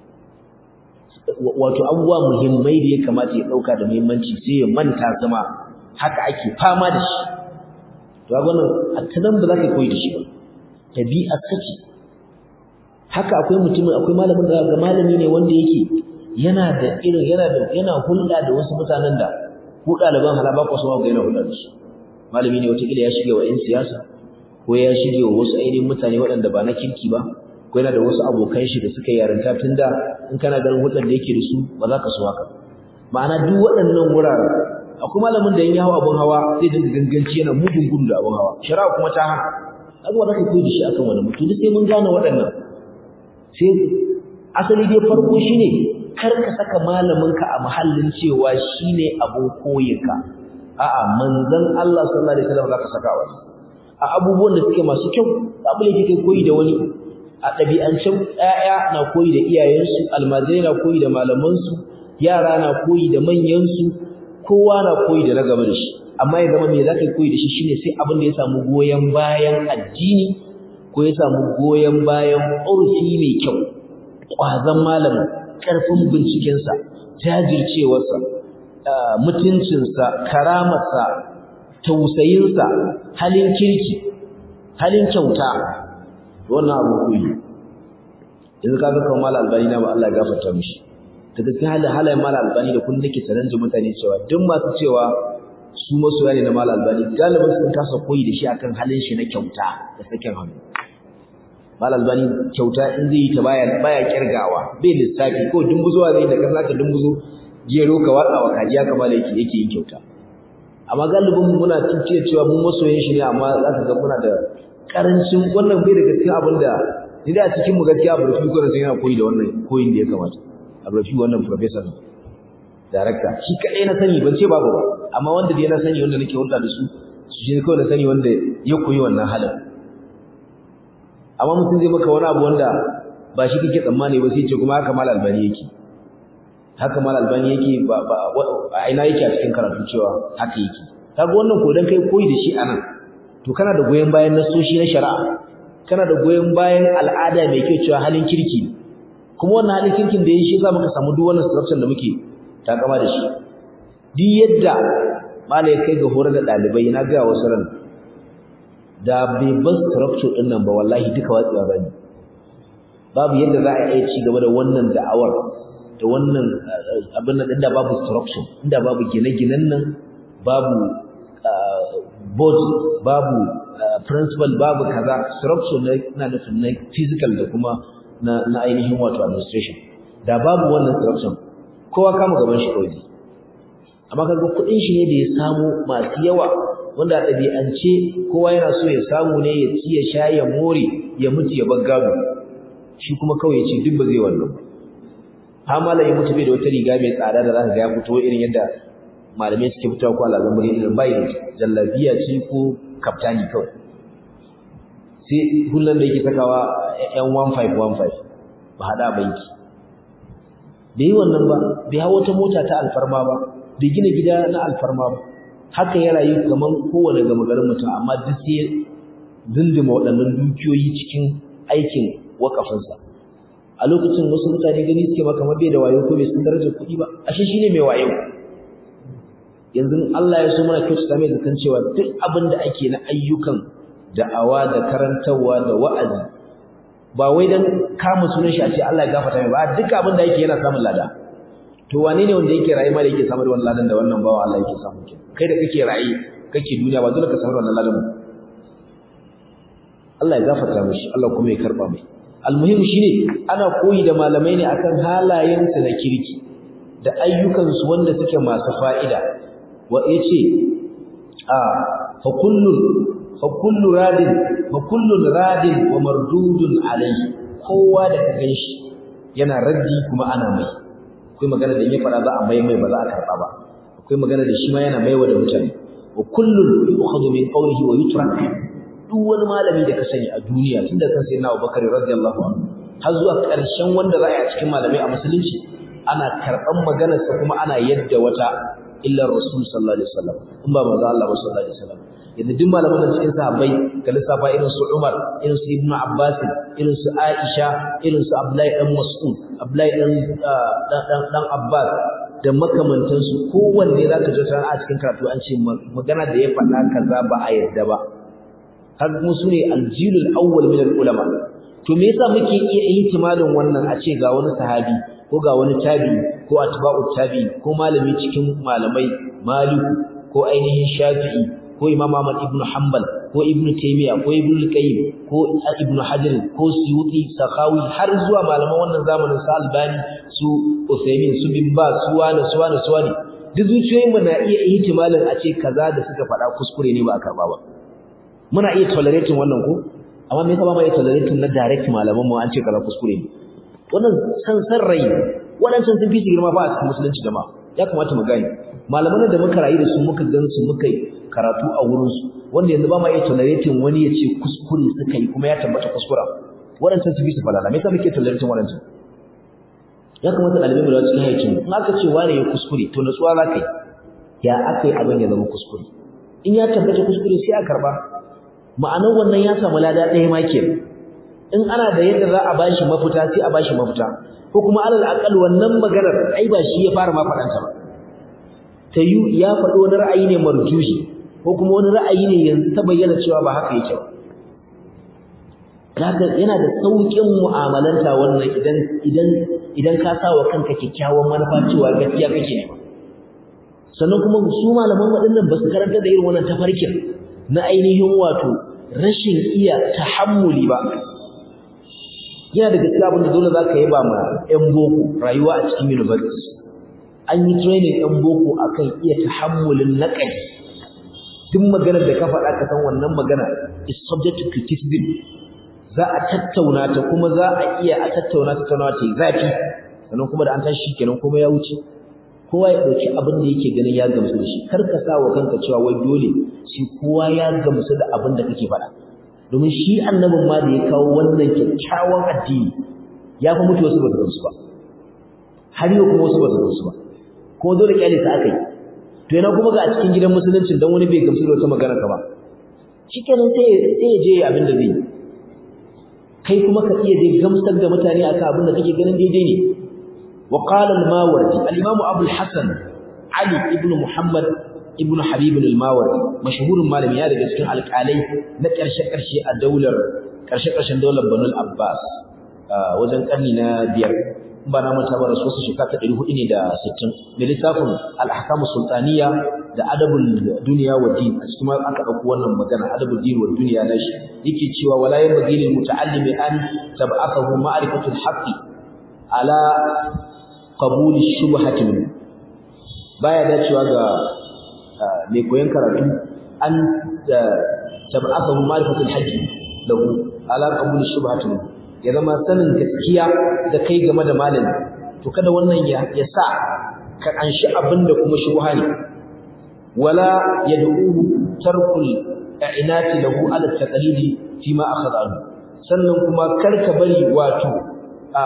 wato abubuwa muhimmai da ya kamata ya ɗauka da muhimmanci sai ya manta zama haka ake fama da shi to ga wannan a tanan ba za ka koyi da shi ba tabi'a sace haka akwai mutumin akwai malamin da ga malami ne wanda yake yana da irin yana da yana hulɗa da wasu mutanen da ku ɗaliban halaba ko sama ga yana hulɗa da su malami ne wataƙila ya shige wa 'yan siyasa ko ya shige wa wasu ainihin mutane waɗanda ba na kirki ba ko yana da wasu abokan shi da suka yarinta tun da in kana ganin hulɗar da yake da su ba za ka so haka ma'ana duk waɗannan wuraren akwai malamin da in ya hau abin hawa zai dinga ganganci yana mugun gudu da abin hawa shari'a kuma ta hana kaga ba za ka koyi da shi akan wani mutum sai mun gane waɗannan sai asali dai farko shine kar ka saka malaminka a mahallin cewa shine abun koyinka a'a manzon Allah sallallahu alaihi wasallam zaka saka wani a abubuwan da suke masu kyau abu ne kai koyi da wani a ɗabi'ancin ƴaƴa na koyi da iyayensu almajirai na koyi da malamansu yara na koyi da manyansu kowa na koyi da na gaba da shi amma ya zama me zaka koyi da shi shine sai abin da ya samu goyen bayan addini ko ya samu goyen bayan urfi mai kyau ƙwazon malamin ƙarfin bincikensa jajircewarsa mutuncinsa karamarsa tausayinsa halin kirki halin kyauta wannan abu koyi yanzu ka ga kamar albani na ba Allah ya gafarta mishi daga cikin halin halayen mala albani da kun nake challenge mutane cewa duk masu cewa su masoya ne na mala albani galibin sun kasa koyi da shi akan halin shi na kyauta da sakin hannu mal albani kyauta in zai yi ta baya baya kirgawa bai lissafi ko dumbuzowa zai da kan zaka dumbuzo gero ka watsa wa kajiya kamar yake yake yin kyauta amma galibin muna cikin cewa mun masoyin shi ne amma zaka ga muna da karancin wannan bai daga cikin abin da ni da cikin mu gaskiya Abrafi ko sai yana koyi da wannan koyin da ya kamata Abrafi wannan professor director shi kadai na sani ban ce babu ba amma wanda dai na sani wanda nake hulɗa da su su shi kawai na sani wanda ya koyi wannan halin amma mutum zai maka wani abu wanda ba shi kake tsammani ba sai ce kuma haka mal albani yake haka mal albani yake ba ba a ina yake a cikin karatu cewa haka yake kaga wannan ko dan kai koyi da shi anan to kana da goyen bayan nasoshi na shari'a kana da goyen bayan al'ada mai kyau cewa halin kirki kuma wannan halin kirkin da ya shi za muka samu duk wannan structure da muke takama da shi duk yadda malai kai ga horar da dalibai na ga wasu ran da bai bar structure din nan ba wallahi duka watsewa bane babu yadda za a iya ci gaba da wannan da'awar da wannan abin nan inda babu structure inda babu gine-ginen nan babu board babu principal babu kaza structure na nufin na physical da kuma na na ainihin wato administration da babu wannan structure kowa kama gaban shi kawai amma kaga kudin shi ne da ya samu masu yawa wanda a ɗabi'ance kowa yana so ya samu ne ya ci ya sha ya more ya mutu ya bar gado shi kuma kawai ya ce duk ba zai wannan ha malam ya mutu bai da wata riga mai tsada da zaka ga ya fito irin yadda malamai suke fitowa ko alazan bari irin bai da jallabiya ce ko kaftani kawai sai hullan da yake sakawa yan 1515 ba hada banki bai yi wannan ba bai hawo ta mota ta alfarma ba bai gina gida na alfarma ba haka ya rayu kaman kowane gama garin mutum amma duk sai dindima waɗannan dukiyoyi cikin aikin wakafinsa a lokacin wasu mutane gani suke maka mabe da wayo ko bai san darajar kuɗi ba ashe shine mai wayo yanzu Allah ya so mana kyautata mai zaton cewa duk abin da ake na ayyukan da'awa da karantarwa da wa'azi ba wai dan kama sunan shi a ce Allah ya gafarta mai ba duk abin da yake yana samun lada to wane ne wanda yake rayu ma da yake samun wannan ladan da wannan bawa Allah yake samu ke kai da kake rayu kake duniya ba dole ka samu wannan ladan ba Allah ya gafarta mishi Allah kuma ya karba mai almuhim shine ana koyi da malamai ne akan halayensu na kirki da ayyukansu wanda suke masu fa'ida wa yace a fa kullu fa kullu radin fa kullu radin wa mardudun alayhi kowa da ka ganshi yana raddi kuma ana mai akwai magana da ya fara za a mai mai ba za a karba ba akwai magana da shi ma yana maiwa da mutane wa kullu yu'khadhu min qawlihi wa yutrak duk wani malami da ka sani a duniya tunda kan sayyidina Abubakar radiyallahu anhu har zuwa ƙarshen wanda za a yi a cikin malamai a musulunci ana karɓan maganarsa kuma ana yadda wata illa rasul sallallahu alaihi wasallam in ba manzo Allah sallallahu alaihi wasallam yadda duk malaman da cikin sahabbai ka lissafa irin su Umar irin su Ibn Abbas irin su Aisha irin su Abdullahi dan Mas'ud Abdullahi dan dan dan Abbas da makamantansu kowanne zaka ji a cikin karatu an ce magana da ya faɗa kaza ba a yadda ba har kuma su ne aljilul awwal min ulama to me yasa muke iya ihtimalin wannan a ce ga wani sahabi ko ga wani tabi ko atba'u tabi ko malami cikin malamai maliku ko ainihin shafi'i ko imam ahmad ibn hanbal ko ibn taymiya ko ibn qayyim ko ibn hajar ko suyuti sakhawi har zuwa malaman wannan zamanin sa albani su usaymin su bin ba su wani su wani su wani duk zuciyoyin mu na iya ihtimalin a ce kaza da suka faɗa kuskure ne ba a karba ba muna iya tolerating wannan ko amma me yasa ba mu iya tolerating na direct malaman mu an ce kaza kuskure ne wannan san san rai wadancan sun fi su girma ba a cikin musulunci jama'a ya kamata mu gane malaman da muka rayu da su muka gan su muka yi karatu a wurin su wanda yanzu ba ma iya tolerating wani ya ce kuskure suka yi kuma ya tabbata kuskura wadancan sun fi su falala me yasa muke tolerating wadancan ya kamata ɗalibai mu da cikin haicin in aka ce wani ya kuskure to natsuwa za ka yi ya aka yi abin ya zama kuskure in ya tabbata kuskure sai a karba ma'anar wannan ya samu lada ɗaya ma kenan in ana da yadda za a bashi mafita sai a bashi mafita ko kuma alal aqal wannan maganar ai ba shi ya fara ma faɗanta ba ta yi ya faɗi wani ra'ayi ne marjuhi ko kuma wani ra'ayi ne yanzu ta bayyana cewa ba haka yake ba haka yana da sauƙin mu'amalanta wannan idan idan idan ka sa wa kanka kyakkyawan manufa cewa gaskiya kake ne sannan kuma su malaman waɗannan ba su karanta da irin wannan tafarkin na ainihin wato rashin iya tahammuli ba yana da gaskiya abin da dole za ka yi ba ma 'yan boko rayuwa a cikin universities an yi training 'yan boko akan iya tahammulin naƙari duk maganar da ka faɗa ka san wannan magana is subject to criticism za a tattauna ta kuma za a iya a tattauna tattaunawa ta yi zafi sannan kuma da an tashi kenan kuma ya wuce kowa ya ɗauki abin da yake ganin ya gamsu da shi kar ka sa wa kanka cewa wai dole sai kowa ya gamsu da abin da kake faɗa domin shi annabin ma da ya kawo wannan kyakkyawan addini ya fi mutu wasu ba su gamsu ba har yau kuma wasu ba su gamsu ba kuma dole kyale sa aka yi to yana kuma ga a cikin gidan musulunci dan wani bai gamsu da wata magana ka ba shikenan sai sai ya je abin da zai kai kuma ka iya dai gamsar da mutane akan abin da kake ganin daidai ne wa qala al-mawardi al-imam abu al-hasan ali ibn muhammad ibn habib al-mawardi mashhurin malami ya daga cikin alƙalai na ƙarshe ƙarshe a daular ƙarshe ƙarshen daular banu al-abbas wajen ƙarni na biyar ba na manta ba rasu wasu shekara ta ɗari hudu ne da sittin da littafin al'ahkamu sultaniya da adabul duniya wa din a cikin aka ɗauko wannan magana adabul din wa duniya na shi yake cewa wala yan bagi lil muta'allimi an tab'athahu ma'rifatul haqqi ala qabul shubhati min baya dacewa ga mai koyon karatu an tab'athahu ma'rifatul haqqi lahu ala qabul shubhati min ya zama sanin gaskiya da kai game da malami to kada wannan ya ya sa ka anshi abinda kuma shubha ne wala yad'uhu tarkul i'inati lahu ala taqlidi fi ma akhadha anhu sannan kuma karka bari wato a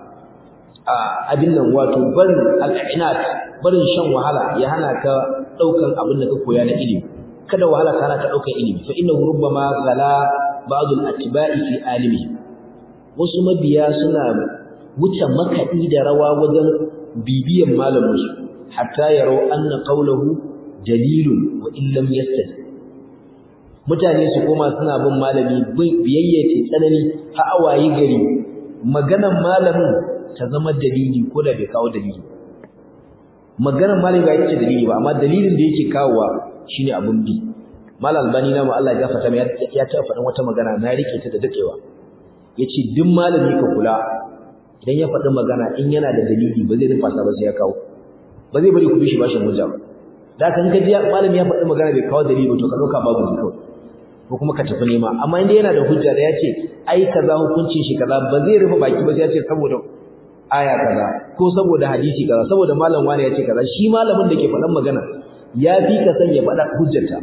a abin nan wato barin al-i'inat barin shan wahala ya hana ka daukan abin da ka koya na ilimi kada wahala ka hana ka daukan ilimi fa innahu rubbama ghala ba'd al-atba'i fi alimihi wasu mabiya suna wuce makaɗi da rawa wajen bibiyan malaminsu hatta yarau anna qawluhu dalilun wa in lam yastad mutane su koma suna bin malami biyayya ce tsanani ha awayi gari maganan malamin ta zama dalili ko da bai kawo dalili maganan malami ba ita ce dalili ba amma dalilin da yake kawowa shine abun bi mal albani na mu Allah ya gafarta mai ya ta faɗin wata magana na rike ta da dadewa yace duk malami ka kula idan ya faɗi magana in yana da dalili ba zai rufa ba sai ya kawo ba zai bari ku bi shi bashin hujja ba da kan ka ji malami ya faɗi magana bai kawo dalili ba to ka dauka babu ne kawai ko kuma ka tafi nema amma inda yana da hujja da yace ai kaza hukuncin shi kaza ba zai rufe baki ba sai ya ce saboda aya kaza ko saboda hadisi kaza saboda malam wani ya ce kaza shi malamin da ke faɗan magana ya fi ka san ya faɗa hujjarta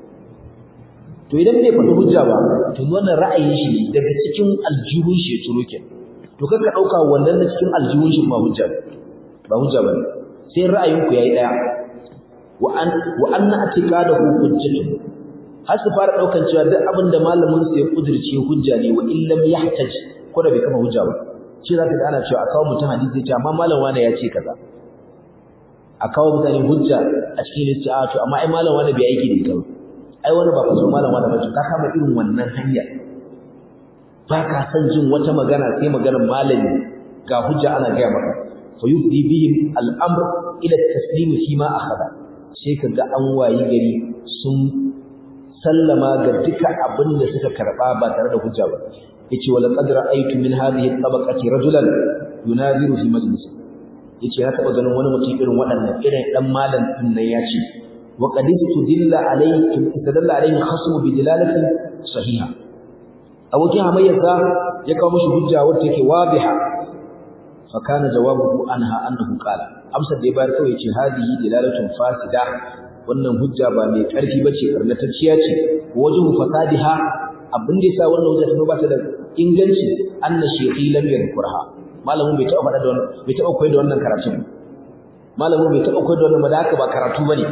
to idan bai faɗi hujja ba to wannan ra'ayin shi ne daga cikin aljihun shi ya ciro ke to kanka ɗauka wannan na cikin aljihun shi ba hujja ba hujja ba sai ra'ayin ku yayi daya wa an wa anna atiqadahu hujjatun har su fara daukan cewa duk abin da malamin su ya kudirce hujja ne wa illam yahtaj ko da bai kama hujja ba shi zaka ga ana cewa a kawo mutum hadisi ya ce amma malam wani ya ce kaza a kawo mutane hujja a cikin lissi a to amma ai malam wani bai aiki da ita ba ai wani ba ku so malam wani ba ka kama irin wannan hanya ba ka san jin wata magana sai maganar malami ga hujja ana gaya maka fa yufdi bihim al-amr ila at-taslim fi ma akhadha sai kaga an wayi gari sun sallama ga duka abin da suka karba ba tare da hujja ba yace wala qad ra'aytu min hadhihi at-tabaqati rajulan yunaziru fi majlis yace na taba ganin wani mutum irin waɗannan irin dan malam din nan yace wa qad istadalla alayhi istadalla alayhi khasmu bi dilalatin sahiha abokin hamayyarsa ya kawo mishi hujja wacce take wadiha fa kana jawabuhu anha annahu qala amsar da ya bayar kawai yace hadihi dilalatun fasida wannan hujja ba mai karfi bace karnatacciya ce wajhu fasadiha abin da yasa wannan hujja ta ba ta da inganci anna shaykhi lam yadhkurha malamin bai taɓa faɗa da wannan bai taɓa koyar da wannan karatu malamin bai taɓa koyar da wannan ba da haka ba karatu bane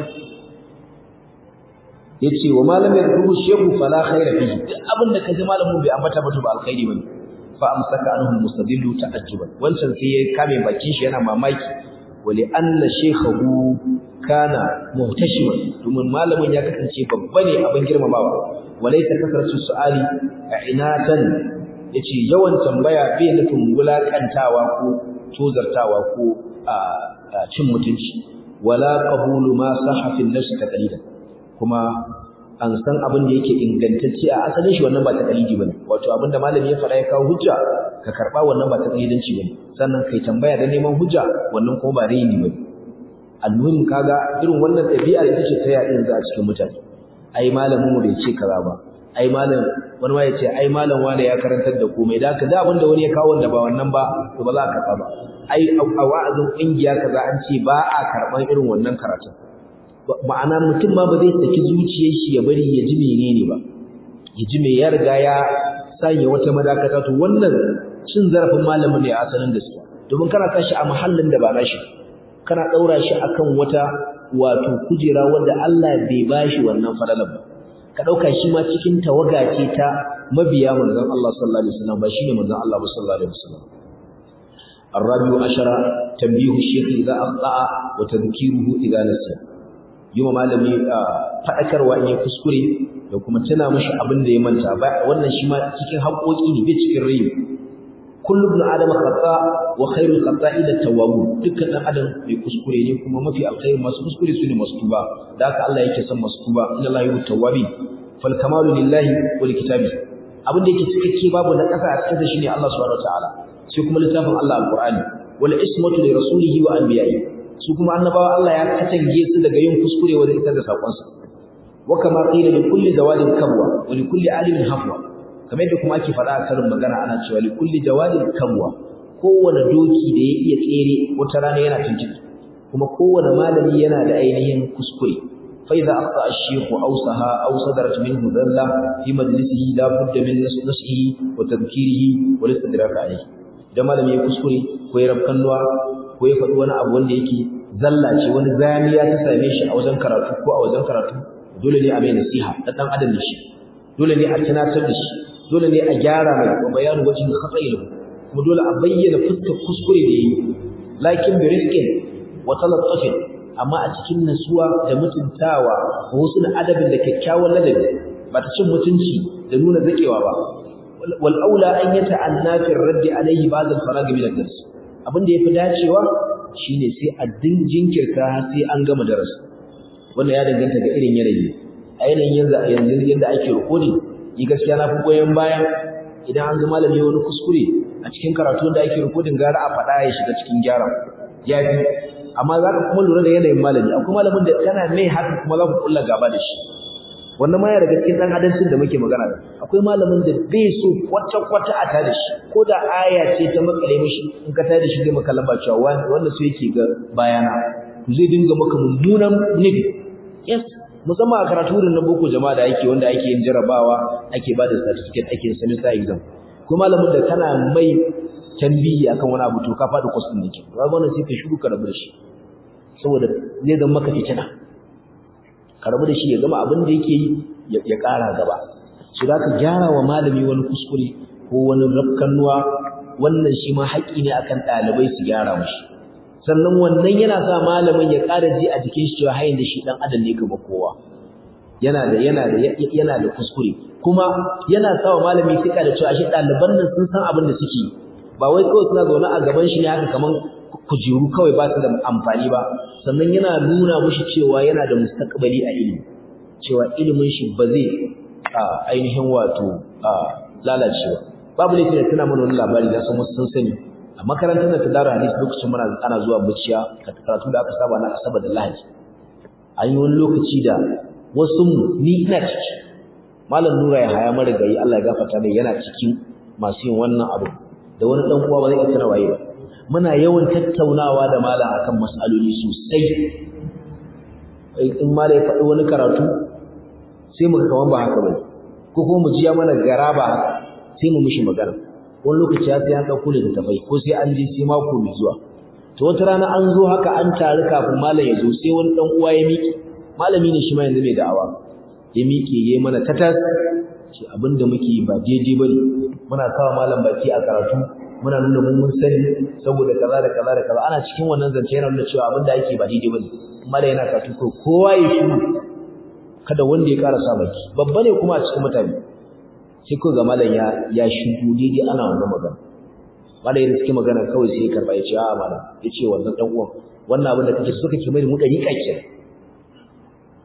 yace wa malam yadhkuru shaykhu fala khayra fihi duk abin da kaji malamin bai ambata ba to ba alkhairi bane fa amsaka anhu mustadillu ta'ajjuban wancan sai ya kame bakin shi yana mamaki wali anna shaykhahu kana muhtashiman domin malamin ya kasance babba ne abin girmamawa walaysa kasratu su'ali inatan yace yawan tambaya bai nufin wulakantawa ko tozartawa ko cin mutunci wala qabulu ma sahha fi nafsi taqlidan kuma an san abin da yake ingantacce a asalin shi wannan ba ta kalidi bane wato abin da malami ya faɗa ya kawo hujja ka karɓa wannan ba ta kalidanci bane sannan kai tambaya da neman hujja wannan kuma ba raini bane almuhim kaga irin wannan ɗabi'ar ita ce ta yaɗin za a cikin mutane ai malamin mu bai ce kaza ba ai malam wani ma ya ce ai malam wani ya karantar da komai da haka da abin da wani ya kawo wanda ba wannan ba to ba za ka karɓa ba ai a wa'azin ƙungiya kaza an ce ba a karɓan irin wannan karatun ma'ana mutum ma ba zai saki zuciyar shi ya bari ya ji menene ba ya ji me ya riga ya sanya wata madakata to wannan cin zarafin malamin ne a asalin gaskiya domin kana tashi a mahallin da ba nashi kana daura shi akan wata wato kujera wanda Allah bai bashi wannan fadalan ba ka dauka shi ma cikin tawaga ce ta mabiya manzon Allah sallallahu alaihi wasallam ba shine manzon Allah sallallahu alaihi wasallam الرابع عشر تنبيه الشيخ إذا أخطأ وتذكيره إذا نسي yi wa malami faɗakarwa in ya kuskure da kuma tana mashi abin da ya manta wannan shi ma cikin haƙoƙi ne bai cikin rai kullu ibn adam khata wa khairul khata'i da tawwab dukkan dan adam mai kuskure ne kuma mafi alkhairi masu kuskure su ne masu tuba da haka Allah yake son masu tuba inna Allah yuhibbu tawwabin fal kamalu lillahi wa li kitabi abin da yake cikakke babu na ƙasa a cikin sa shine Allah subhanahu wataala sai kuma littafin Allah alqur'ani wal ismatu li rasulihi wa anbiya'ihi su kuma annabawa Allah ya katange su daga yin kuskure wajen isar da sakonsa wa kama qila li kulli jawadin kabwa wa li kulli alimin hafwa kamar yadda kuma ake faɗa a karin magana ana cewa li kulli jawadin kabwa kowane doki da ya iya tsere wata rana yana tuntuɓe kuma kowane malami yana da ainihin kuskure fa idza akhta ash-shaykh aw saha aw sadarat minhu dalla fi majlisihi la budda min nasihi wa tadhkirihi wa istidrak alayhi idan malami ya kuskure ko ya rabkannuwa ko ya faɗi wani abu wanda yake zalla ce wani zamiya ta same shi a wajen karatu ko a wajen karatu dole ne a mai nasiha da dan adam shi dole ne a tunatar da shi dole ne a gyara mai wa bayanu wajhin khata'il kuma dole a bayyana fuskar kuskure da yayi lakin bi rizqin wa talattufin amma a cikin nasuwa da mutuntawa ko wasu adabin da kyakkyawan ladabi ba ta cin mutunci da nuna zakewa ba wal aula an yata'anna fi raddi alayhi ba'd al-farag min ad-dars abin da yafi dacewa shine sai a din jinkirta sai an gama darasi wannan ya danganta ga irin yanayi a yanayin yanzu yanzu yanda ake recording ni gaskiya na fi goyen bayan idan an ga malami wani kuskure a cikin karatu da ake recording gara a faɗa ya shiga cikin gyara ya fi amma za ka kuma lura da yanayin malami akwai malamin da kana mai haka kuma za ku kulla gaba da shi wannan ma ya daga cikin dan adancin da muke magana da akwai malamin da bai so kwata kwata a tada shi ko da aya ce ta makale mishi in ka tada shi zai maka lamba cewa wanda so yake ga bayana to zai dinga maka mummunan nufi yes musamman a karatu wurin na boko jama'a da ake wanda ake yin jarabawa ake bada certificate ake yin semester exam ko malamin da kana mai tambiyi akan wani abu to ka faɗi course din nake ga wannan sai ka shiru ka rabu da shi saboda zai zama maka fitina ka rabu da shi ya gama abin da yake yi ya ƙara gaba su da ka gyara wa malami wani kuskure ko wani rafkannuwa wannan shi ma haƙƙi ne akan ɗalibai su gyara mashi sannan wannan yana sa malamin ya ƙara ji a jikin shi cewa hayin da shi ɗan adam ne gaba kowa yana da yana da yana da kuskure kuma yana sa wa malami sika da cewa shi ɗaliban nan sun san abin da suke ba wai kawai suna zaune a gaban shi ne haka kaman kujeru kawai ba su da amfani ba sannan yana nuna mushi cewa yana da mustaqbali a ilimi cewa ilimin shi ba zai ainihin wato lalacewa babu laifin da tana mana wani labari da san wasu sun sani a makarantar da ta dara hadisi lokacin muna ana zuwa muciya karatu da aka saba na asabar da lahadi an yi wani lokaci da wasu ni ina ciki malam nura ya haya marigayi Allah ya gafarta mai yana cikin masu yin wannan abu da wani dan uwa ba zai iya tana waye ba muna yawan tattaunawa da malam akan mas'aloli sosai in malam ya faɗi wani karatu sai muka kaman ba haka bane ko kuma mu ji ya mana garaba haka sai mu mishi magana wani lokaci ya sai an ɗauko littattafai ko sai an je sai mako mai zuwa to wata rana an zo haka an taru kafin malam ya zo sai wani ɗan uwa ya miƙe malami ne shi ma yanzu mai da'awa ya miƙe ya mana tatas ce abin da muke ba daidai bane muna kawo malam baki a karatu muna nuna mun mun sani saboda kaza da kaza da kaza ana cikin wannan zance yana nuna cewa abin da ake ba daidai bane malam yana karatu ko kowa ya shiru kada wanda ya ƙara sa baki babba ne kuma a cikin mutane sai ko ga malam ya ya shigo daidai ana wannan magana malam yana cikin magana kawai sai ya karba ya ce a malam ya ce wannan dan uwan wannan abin da kake so kake mai mu dariƙa kenan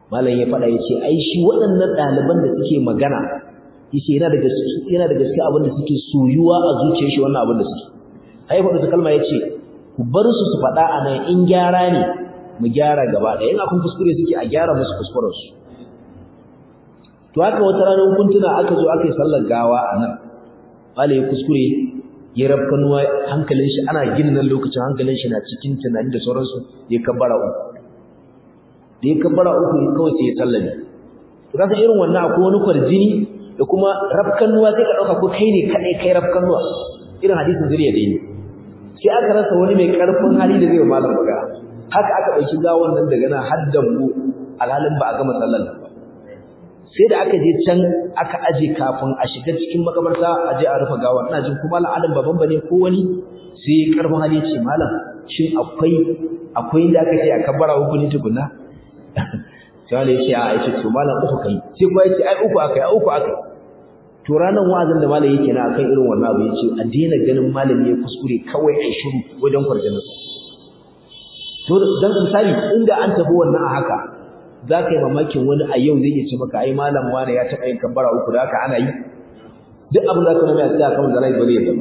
malam ya faɗa ya ce ai shi waɗannan ɗaliban da suke magana yace yana da gaske yana da gaske abin da suke soyuwa a zuciyar shi wannan abin da suke ai faɗa ta kalma yace ku bar su su faɗa a nan in gyara ne mu gyara gaba ɗaya in akun kuskure suke a gyara musu kuskuren su to haka wata ranar kuntuna aka zo aka yi sallar gawa a nan malai kuskure ya rabkanuwa hankalin shi ana gina nan lokacin hankalin shi na cikin tunani da sauransu ya kabbara uku da ya kabbara uku kawai sai ya sallame to kaga irin wannan akwai wani kwarjini da kuma rabkanuwa sai ka dauka ko kai ne kadai kai rabkanuwa irin hadisin zuriya dai ne sai aka rasa wani mai karfin hali da zai malam magana haka aka dauki gawon nan daga nan haddan mu alhalin ba a gama sallar ba sai da aka je can aka aje kafin a shiga cikin makabarta a je a rufe gawar ina jin kuma al'adun baban bane ko wani sai karfin hali ce malam shin akwai akwai inda aka ce a kabbara uku ne tukunna sai wani ya ce a yace to malam uku kai sai kuma yace ai uku akai ai uku akai to ranan wa'azin da malam yake na akan irin wannan abu yace a daina ganin malami ya kuskure kawai ai shiru wajen kwarjanin to dan misali inda an tafi wannan a haka za ka yi mamakin wani a yau zai iya ce maka ai malam wani ya taɓa yin kabbara uku da haka ana yi duk abin da aka nuna ya tsaya kamar da rai ba zai yadda ba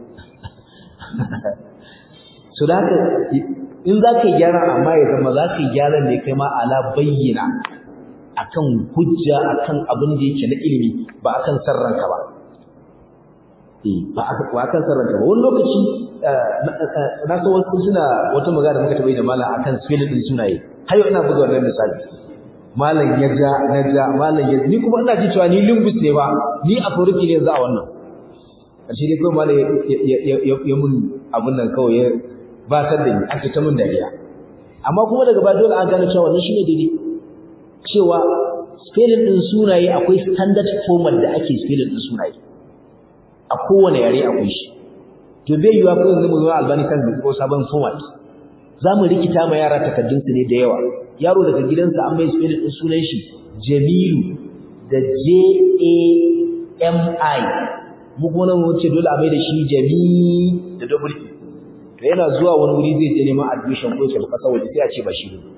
so da haka in za ka yi gyara amma ya zama za ka yi gyara ne kai ma ala bayyana akan hujja akan abin da yake na ilimi ba akan sarranka ba ba akan sarranka ba wani lokaci na san wasu suna wata magana da muka taɓa yi da malam akan spelling din sunaye har yau ina buga wannan misali malam ya ja na ja malam ya ni kuma ina ji cewa ni linguist ne ba ni a furuki ne yanzu a wannan ƙarshe dai kawai malam ya mun abun nan kawai ya batar da ni ake ta mun dariya amma kuma daga baya dole an gane cewa wannan shine daidai cewa spelling din sunaye akwai standard format da ake spelling din sunaye a kowane yare akwai shi to bai yiwa ko yanzu mu zo albani kan ko sabon format za mu rikita ma yara takaddunsu ne da yawa yaro daga gidansa an mai spelling din sunan shi Jamilu da J A M I mu kuma nan wuce dole a mai da shi Jami da double E to yana zuwa wani wuri zai je neman admission ko ya kasa waje sai a ce ba shi ne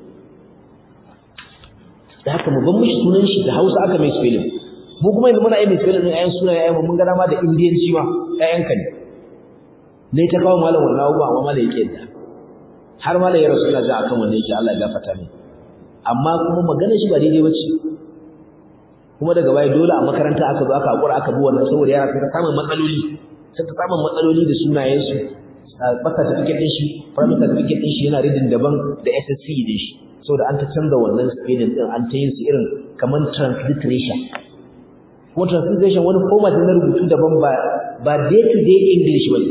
da haka mu ban mishi sunan shi da Hausa aka mai spelling mu kuma yanzu muna yi mai spelling din ayan sunaye ayan mun ga dama da Indiyanci ma ayan ka ne ne ta kawo malam wannan abubuwa amma malam yake da har malam ya rasu ina ji akan wanda yake Allah ya gafarta mai amma kuma magana shi ba daidai bace kuma daga baya dole a makaranta aka zo aka hakura aka bi wannan saboda yara sun samun matsaloli sun ta samun matsaloli da sunayen su baka certificate din shi primary certificate din shi yana reading daban da SSC din shi saboda an ta canza wannan spelling din an ta yin su irin kaman transliteration ko transliteration wani format na rubutu daban ba ba day to day English bane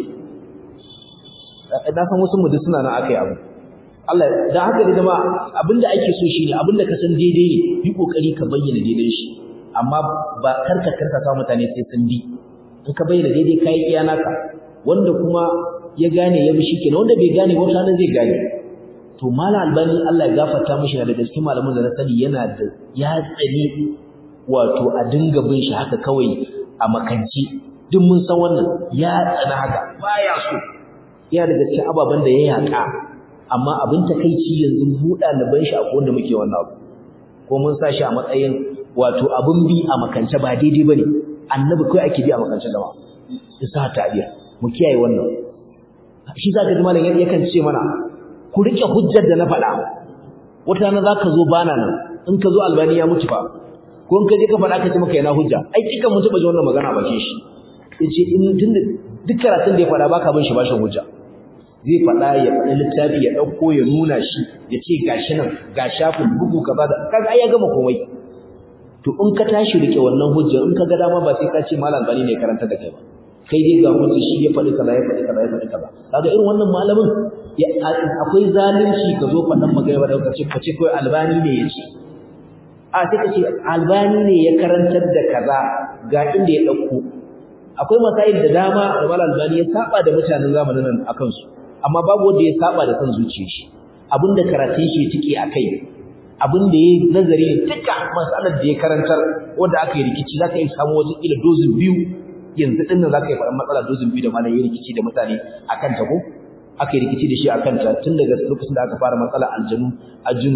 na san wasu mu duk suna nan akai abu Allah dan haka da jama'a abinda ake so shine abinda ka san daidai ne yi kokari ka bayyana daidai shi amma ba karka karka sa mutane sai sun bi in ka bayyana daidai kai iya naka wanda kuma ya gane ya bi shikenan wanda bai gane wata nan zai gane to mala albani Allah ya gafarta mishi da gaske malamin da na sani yana da ya tsani wato a dinga bin shi haka kawai a makanci duk mun san wannan ya tsana haka baya so yana daga cikin ababen da ya yaƙa amma abin takeici yanzu mu ɗaliban shi akwai wanda muke wannan abu ko mun sa shi a matsayin wato abin bi a makance ba daidai bane annabi kai ake bi a makance da ma isa ta'biya mu kiyaye wannan shi zaka ji malam yakan ce mana ku rike hujjar da na faɗa wata rana zaka zo bana nan in ka zo albani ya mutu fa ko in ka je ka faɗa ka ce maka yana hujja ai dukan mun taɓa ji wannan magana bakin shi yace in tunda duk karatun da ya faɗa baka bin shi bashin hujja zai faɗa ya faɗi littafi ya ɗauko ya nuna shi ya ce gashi nan ga shafin bugu kaza da kaga ai ya gama komai to in ka tashi rike wannan hujjar in ka ga dama ba sai ka ce malam bani ne karanta da kai ba kai dai ga hujjar shi ya faɗi kaza ya faɗi kaza ya faɗi kaza kaga irin wannan malamin akwai zalunci ka zo faɗan magana da ka ce ka ce kai albani ne ya ce a sai ka ce albani ne ya karantar da kaza ga inda ya ɗauko akwai masail da dama da malam albani ya saba da mutanen zamanin nan akan su amma babu wanda ya saba da san zuciyar shi abinda karatun shi tike akai abinda yayi nazari duka masalar da ya karantar wanda aka yi rikici zaka yi samu wata kila dozin biyu yanzu din nan zaka yi faɗan matsala dozin biyu da malam yayi rikici da mutane akan ta ko aka yi rikici da shi akan ta tun daga lokacin da aka fara matsala aljanu ajinu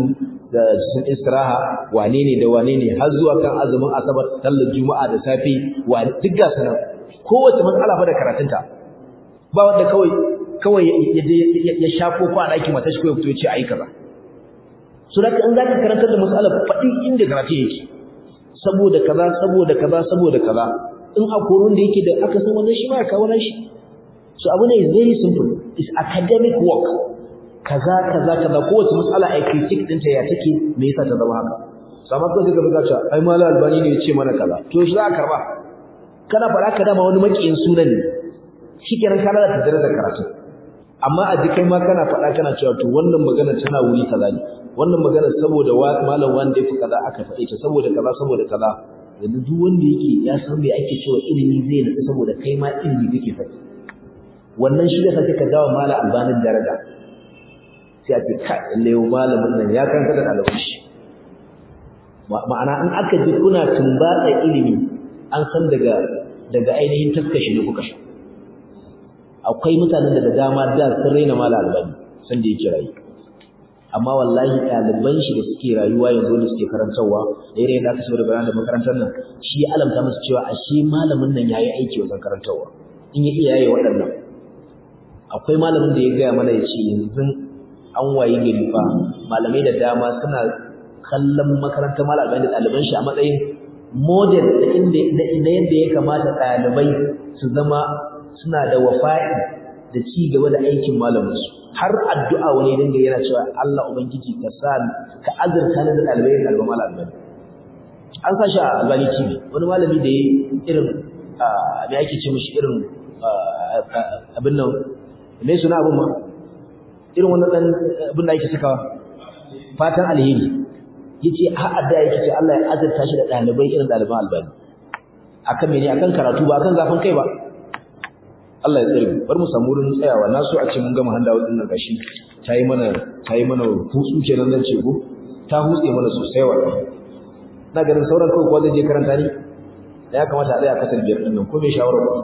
da sun istiraha wane ne da wane ne har zuwa kan azumin asabar sallar juma'a da safe wa duk ga sanan kowace matsala fa da karatunta ba wanda kawai kawai ya je ya shafo ko a ɗakin matashi ko ya fito ya ce ayi kaza so da in zaka karantar da mas'alar faɗi inda karatu yake saboda kaza saboda kaza saboda kaza in a koron da yake da aka san wannan shi ma ya kawo shi so abu ne very simple is academic work kaza kaza kaza kowace mas'ala ai critique ɗinta ya take me yasa ta zama haka so amma kai ka buga cewa ai malal albani ne ya ce mana kaza to shi za ka karba kana faɗa ka dama wani makiyin sunan ne shikenan ka lalata darajar karatu amma a jikai ma kana faɗa kana cewa to wannan magana tana wuri kaza ne wannan magana saboda malam wanda ya fi kaza aka faɗe ta saboda kaza saboda kaza yanzu duk wanda yake ya san me ake cewa ilimi zai nutsu saboda kai ma ilimi kake faɗi wannan shi da kake ka dawo malam albanin daraja sai a ce kai lalle malamin nan ya kanka da ɗaliban shi ma'ana in aka ji kuna tumbatsa ilimi an san daga daga ainihin taskashi da kuka sha akwai mutanen da da dama da sun raina malam albani san da yake rayu amma wallahi ɗaliban shi da suke rayuwa yanzu da suke karantarwa da irin da aka saboda bayan da makarantar nan shi ya alamta musu cewa ashe malamin nan yayi aiki wajen karantarwa in ya iya yaye waɗannan akwai malamin da ya gaya mana ya ce yanzu an wayi gari fa malamai da dama suna kallon makarantar malamai da ɗaliban shi a matsayin model da inda na yadda ya kamata ɗalibai su zama suna da wafa'i da ci gaba da aikin malaminsu har addu'a wani dinga yana cewa Allah ubangiji ka sa ka azurta ni da dalibai da alba malam albani an sa shi a albani tv wani malami da yayi irin me ake ce mishi irin abin nan me suna abin ma irin wannan dan abin da ake sakawa fatan alheri yace har addu'a yake ce Allah ya azurta shi da dalibai irin daliban albani akan mene akan karatu ba akan zafin kai ba Allah ya tsare mu bar mu samu wurin tsayawa na so a ce mun gama handawa din nan gashi tayi mana tayi mana hutsu kenan zan ce ko ta hutse mana sosai wa na ganin sauran kawai ko zai je karanta ni ya kamata a tsaya kasar biyar din nan ko me shawara ko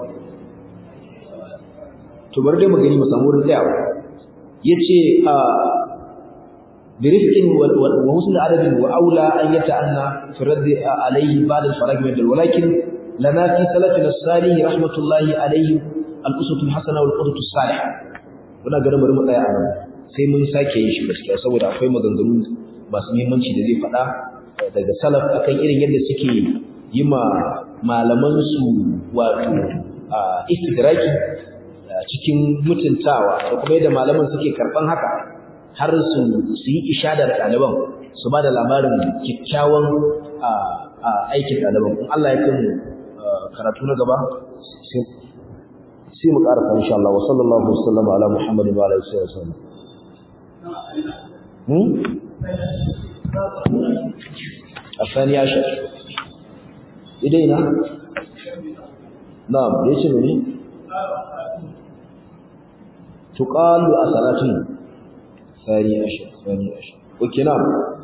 to bar dai mu gani mu samu wurin tsayawa yace a برفق وحسن عدد وأولى أن يتأنى في الرد عليه بعد الفراغ من ولكن لنا في سلفنا الصالح رحمة الله عليه al'usatul hasana wal qudwatus salih muna ganin bari mu tsaya a nan sai mun sake yin shi gaskiya saboda akwai maganganu masu muhimmanci da zai faɗa daga salaf akan irin yadda suke yi ma malaman su wato istidraki cikin mutuntawa da kuma yadda malaman suke karban haka har su su yi ishadar ɗaliban su ba da labarin kyakkyawan aikin ɗaliban in Allah ya kai karatu na gaba sai mu ƙarasa insha Allah wa sallallahu wasallam ala Muhammadin wa alihi wasallam hmm afani ashar idaina na'am yace ne tuqalu asalatin thani ashar thani ashar okay na'am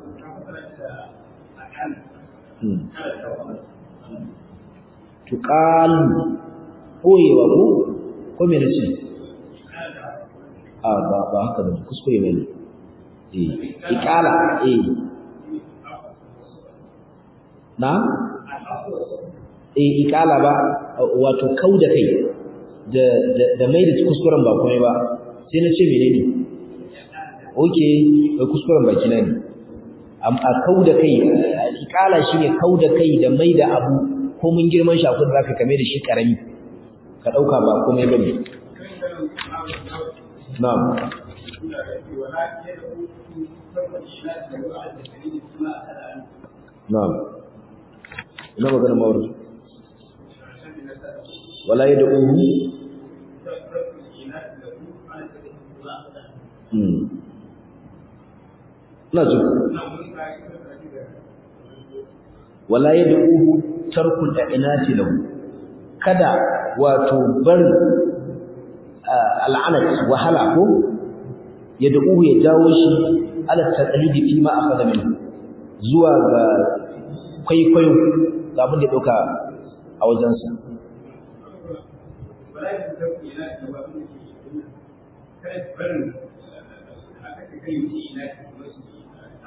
hmm tuqalu koyewa ko ko me nace a ba ba haka ba kuskure bane eh iqala eh na eh iqala ba wato kauda kai da da mai da kuskuren ba komai ba sai na ce menene okay kuskuren baki na ne a kauda kai iqala shine kauda kai da mai da abu ko mun girman shi akwai da zaka kame da shi karami ka dauka ba komai bane na'am na'am ina magana mawar wala yad'uhu hmm na ji wala yad'uhu tarkul i'nati lahu kada wato bar al'anat wahala ko yad'uhu ya jawo shi ala taqlidi fi ma akhadha minhu zuwa ga kwaikwayo ga abin da ya dauka a wajensa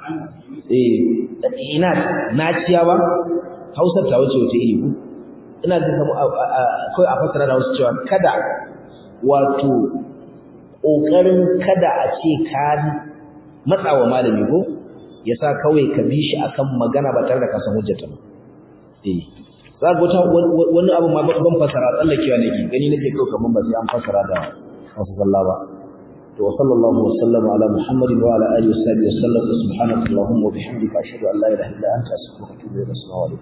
eh ina naciya ba Hausar ta wuce wuce iri ku ina ga kamar kai a fasara da wasu cewa kada wato kokarin kada a ce ka matsawa malami ko yasa kawai ka bi shi akan magana ba tare da ka san hujjata ba eh za ga wata wani abu ma ban fasara tsallakewa nake gani nake kawai kaman ba sai an fasara da wasu sallah ba to sallallahu wa sallama ala muhammadin wa ala alihi wa sahbihi wa sallam subhanaka allahumma wa bihamdika ashhadu an la ilaha illa anta astaghfiruka wa atubu ilayk